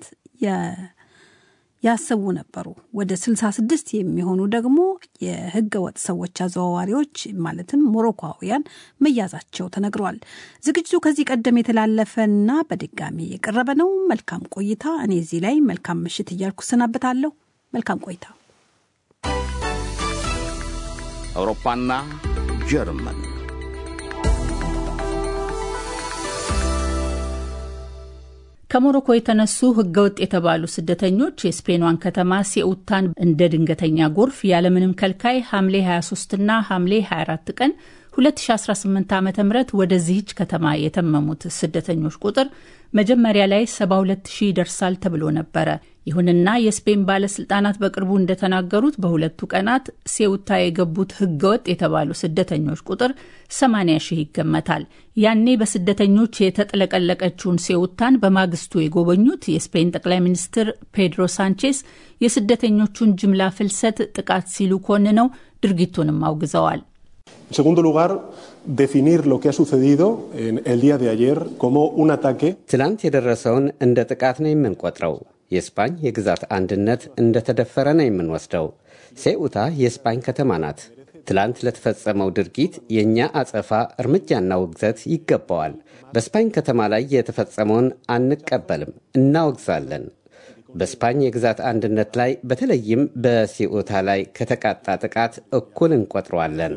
ያሰቡ ነበሩ። ወደ 66 የሚሆኑ ደግሞ የህገ ወጥ ሰዎች አዘዋዋሪዎች ማለትም ሞሮኮውያን መያዛቸው ተነግሯል። ዝግጅቱ ከዚህ ቀደም የተላለፈና በድጋሚ የቀረበ ነው። መልካም ቆይታ። እኔ እዚህ ላይ መልካም ምሽት እያልኩ ሰናበታለሁ። መልካም ቆይታ። አውሮፓና ጀርመን ከሞሮኮ የተነሱ ህገወጥ የተባሉ ስደተኞች የስፔኗን ከተማ ሴኡታን እንደ ድንገተኛ ጎርፍ ያለምንም ከልካይ ሐምሌ 23ና ሐምሌ 24 ቀን 2018 ዓ ም ወደዚህች ከተማ የተመሙት ስደተኞች ቁጥር መጀመሪያ ላይ 72 ሺህ ይደርሳል ተብሎ ነበረ። ይሁንና የስፔን ባለስልጣናት በቅርቡ እንደተናገሩት በሁለቱ ቀናት ሴውታ የገቡት ህገወጥ የተባሉ ስደተኞች ቁጥር 80 ሺህ ይገመታል። ያኔ በስደተኞች የተጥለቀለቀችውን ሴውታን በማግስቱ የጎበኙት የስፔን ጠቅላይ ሚኒስትር ፔድሮ ሳንቼስ የስደተኞቹን ጅምላ ፍልሰት ጥቃት ሲሉ ኮንነው ድርጊቱንም አውግዘዋል። En segundo lugar, definir lo que ha sucedido en el día de ayer como un ataque. ትላንት የደረሰውን እንደ ጥቃት ነው የምንቆጥረው። የስፓኝ የግዛት አንድነት እንደተደፈረ ነው የምንወስደው። ሴኡታ የስፓኝ ከተማ ናት። ትላንት ለተፈጸመው ድርጊት የእኛ አጸፋ እርምጃና ውግዘት ይገባዋል። በስፓኝ ከተማ ላይ የተፈጸመውን አንቀበልም፣ እናወግዛለን። በስፓኝ የግዛት አንድነት ላይ በተለይም በሲኦታ ላይ ከተቃጣ ጥቃት እኩል እንቆጥረዋለን።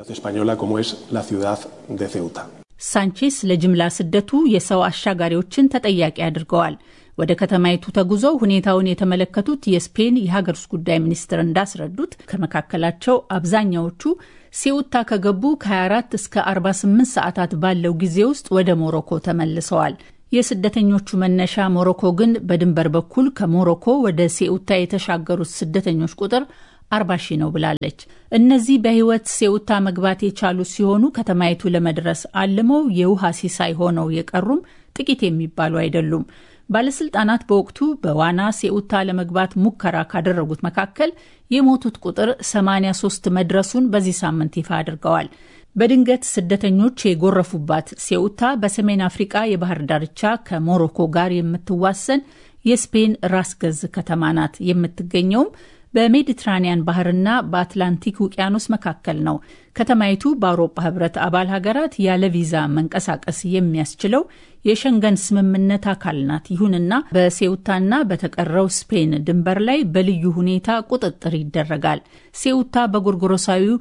ሳንቼስ ለጅምላ ስደቱ የሰው አሻጋሪዎችን ተጠያቂ አድርገዋል። ወደ ከተማይቱ ተጉዘው ሁኔታውን የተመለከቱት የስፔን የሀገር ውስጥ ጉዳይ ሚኒስትር እንዳስረዱት ከመካከላቸው አብዛኛዎቹ ሴውታ ከገቡ ከ24 እስከ 48 ሰዓታት ባለው ጊዜ ውስጥ ወደ ሞሮኮ ተመልሰዋል። የስደተኞቹ መነሻ ሞሮኮ ግን በድንበር በኩል ከሞሮኮ ወደ ሴኡታ የተሻገሩት ስደተኞች ቁጥር አርባ ሺህ ነው ብላለች። እነዚህ በህይወት ሴኡታ መግባት የቻሉ ሲሆኑ ከተማይቱ ለመድረስ አልመው የውሃ ሲሳይ ሆነው የቀሩም ጥቂት የሚባሉ አይደሉም። ባለስልጣናት በወቅቱ በዋና ሴኡታ ለመግባት ሙከራ ካደረጉት መካከል የሞቱት ቁጥር 83 መድረሱን በዚህ ሳምንት ይፋ አድርገዋል። በድንገት ስደተኞች የጎረፉባት ሴኡታ በሰሜን አፍሪቃ የባህር ዳርቻ ከሞሮኮ ጋር የምትዋሰን የስፔን ራስ ገዝ ከተማ ናት። የምትገኘውም በሜዲትራኒያን ባህርና በአትላንቲክ ውቅያኖስ መካከል ነው። ከተማይቱ በአውሮፓ ህብረት አባል ሀገራት ያለ ቪዛ መንቀሳቀስ የሚያስችለው የሸንገን ስምምነት አካል ናት። ይሁንና በሴውታና በተቀረው ስፔን ድንበር ላይ በልዩ ሁኔታ ቁጥጥር ይደረጋል። ሴውታ በጎርጎሮሳዊው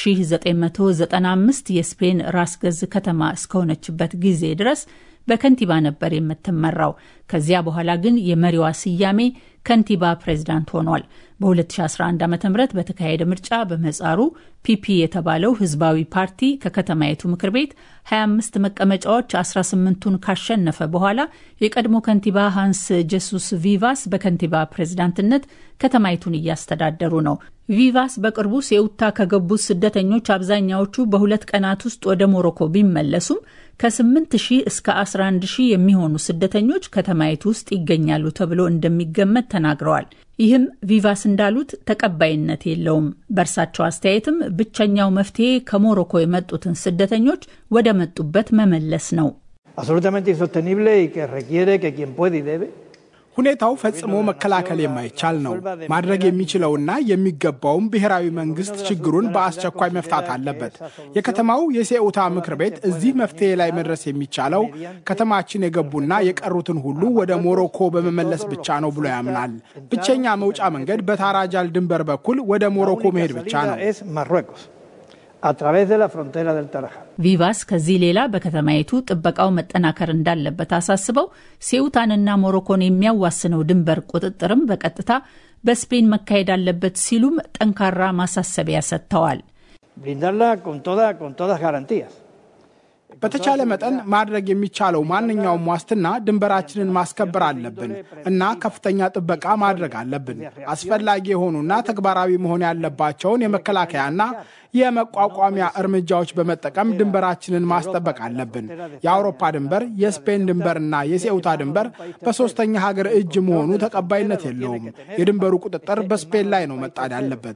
1995 የስፔን ራስ ገዝ ከተማ እስከሆነችበት ጊዜ ድረስ በከንቲባ ነበር የምትመራው። ከዚያ በኋላ ግን የመሪዋ ስያሜ ከንቲባ ፕሬዝዳንት ሆኗል። በ2011 ዓ ም በተካሄደ ምርጫ በመጻሩ ፒፒ የተባለው ህዝባዊ ፓርቲ ከከተማይቱ ምክር ቤት 25 መቀመጫዎች 18ቱን ካሸነፈ በኋላ የቀድሞ ከንቲባ ሃንስ ጀሱስ ቪቫስ በከንቲባ ፕሬዝዳንትነት ከተማይቱን እያስተዳደሩ ነው። ቪቫስ በቅርቡ ሴውታ ከገቡት ስደተኞች አብዛኛዎቹ በሁለት ቀናት ውስጥ ወደ ሞሮኮ ቢመለሱም ከ8 ሺህ እስከ 11 ሺህ የሚሆኑ ስደተኞች ከተማይቱ ውስጥ ይገኛሉ ተብሎ እንደሚገመት ተናግረዋል። ይህም ቪቫስ እንዳሉት ተቀባይነት የለውም። በእርሳቸው አስተያየትም ብቸኛው መፍትሄ ከሞሮኮ የመጡትን ስደተኞች ወደ መጡበት መመለስ ነው። ሁኔታው ፈጽሞ መከላከል የማይቻል ነው። ማድረግ የሚችለውና የሚገባውም ብሔራዊ መንግስት ችግሩን በአስቸኳይ መፍታት አለበት። የከተማው የሴኡታ ምክር ቤት እዚህ መፍትሄ ላይ መድረስ የሚቻለው ከተማችን የገቡና የቀሩትን ሁሉ ወደ ሞሮኮ በመመለስ ብቻ ነው ብሎ ያምናል። ብቸኛ መውጫ መንገድ በታራጃል ድንበር በኩል ወደ ሞሮኮ መሄድ ብቻ ነው። ቪቫስ ከዚህ ሌላ በከተማይቱ ጥበቃው መጠናከር እንዳለበት አሳስበው ሴውታንና ሞሮኮን የሚያዋስነው ድንበር ቁጥጥርም በቀጥታ በስፔን መካሄድ አለበት ሲሉም ጠንካራ ማሳሰቢያ ሰጥተዋል። በተቻለ መጠን ማድረግ የሚቻለው ማንኛውም ዋስትና ድንበራችንን ማስከበር አለብን እና ከፍተኛ ጥበቃ ማድረግ አለብን። አስፈላጊ የሆኑና ተግባራዊ መሆን ያለባቸውን የመከላከያና የመቋቋሚያ እርምጃዎች በመጠቀም ድንበራችንን ማስጠበቅ አለብን። የአውሮፓ ድንበር፣ የስፔን ድንበርና የሴውታ ድንበር በሶስተኛ ሀገር እጅ መሆኑ ተቀባይነት የለውም። የድንበሩ ቁጥጥር በስፔን ላይ ነው መጣድ ያለበት።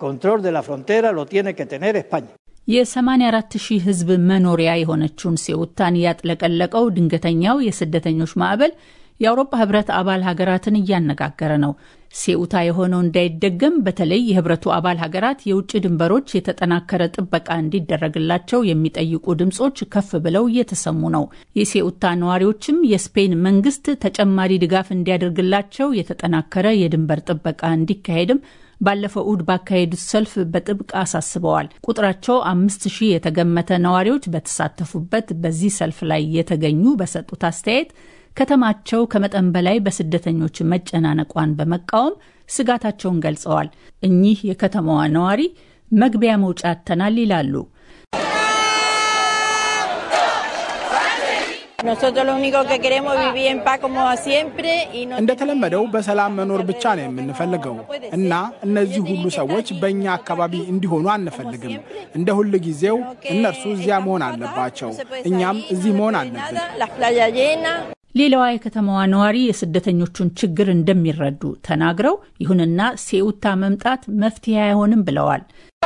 የ84 ሺህ ሕዝብ መኖሪያ የሆነችውን ሴውታን ያጥለቀለቀው ድንገተኛው የስደተኞች ማዕበል የአውሮፓ ህብረት አባል ሀገራትን እያነጋገረ ነው። ሴኡታ የሆነው እንዳይደገም በተለይ የህብረቱ አባል ሀገራት የውጭ ድንበሮች የተጠናከረ ጥበቃ እንዲደረግላቸው የሚጠይቁ ድምጾች ከፍ ብለው እየተሰሙ ነው። የሴኡታ ነዋሪዎችም የስፔን መንግስት ተጨማሪ ድጋፍ እንዲያደርግላቸው የተጠናከረ የድንበር ጥበቃ እንዲካሄድም ባለፈው እሁድ ባካሄዱት ሰልፍ በጥብቅ አሳስበዋል። ቁጥራቸው አምስት ሺህ የተገመተ ነዋሪዎች በተሳተፉበት በዚህ ሰልፍ ላይ የተገኙ በሰጡት አስተያየት ከተማቸው ከመጠን በላይ በስደተኞች መጨናነቋን በመቃወም ስጋታቸውን ገልጸዋል። እኚህ የከተማዋ ነዋሪ መግቢያ መውጫ አጥተናል ይላሉ። እንደተለመደው በሰላም መኖር ብቻ ነው የምንፈልገው እና እነዚህ ሁሉ ሰዎች በእኛ አካባቢ እንዲሆኑ አንፈልግም። እንደ ሁል ጊዜው እነርሱ እዚያ መሆን አለባቸው፣ እኛም እዚህ መሆን አለብን። ሌላዋ የከተማዋ ነዋሪ የስደተኞቹን ችግር እንደሚረዱ ተናግረው ይሁንና ሴኡታ መምጣት መፍትሄ አይሆንም ብለዋል።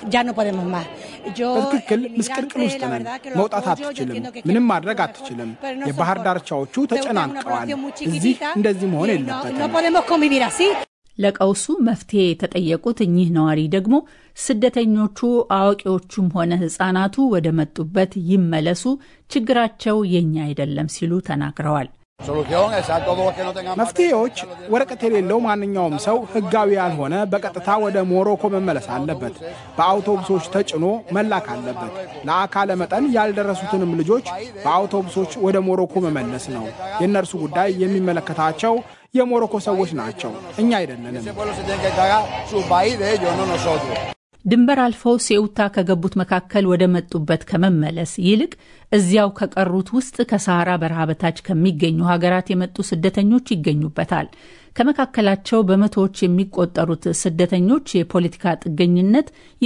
በትክክል ምስቅልቅል ውስጥ ነን። መውጣት አትችልም። ምንም ማድረግ አትችልም። የባህር ዳርቻዎቹ ተጨናንቀዋል። እዚህ እንደዚህ መሆን የለበትም። ለቀውሱ መፍትሄ የተጠየቁት እኚህ ነዋሪ ደግሞ ስደተኞቹ አዋቂዎቹም ሆነ ሕጻናቱ ወደ መጡበት ይመለሱ፣ ችግራቸው የኛ አይደለም ሲሉ ተናግረዋል። መፍትሄዎች ወረቀት የሌለው ማንኛውም ሰው ህጋዊ ያልሆነ በቀጥታ ወደ ሞሮኮ መመለስ አለበት። በአውቶቡሶች ተጭኖ መላክ አለበት። ለአካለ መጠን ያልደረሱትንም ልጆች በአውቶቡሶች ወደ ሞሮኮ መመለስ ነው። የእነርሱ ጉዳይ የሚመለከታቸው የሞሮኮ ሰዎች ናቸው፣ እኛ አይደለንም። ድንበር አልፈው ሴኡታ ከገቡት መካከል ወደ መጡበት ከመመለስ ይልቅ እዚያው ከቀሩት ውስጥ ከሰሃራ በረሃ በታች ከሚገኙ ሀገራት የመጡ ስደተኞች ይገኙበታል። ከመካከላቸው በመቶዎች የሚቆጠሩት ስደተኞች የፖለቲካ ጥገኝነት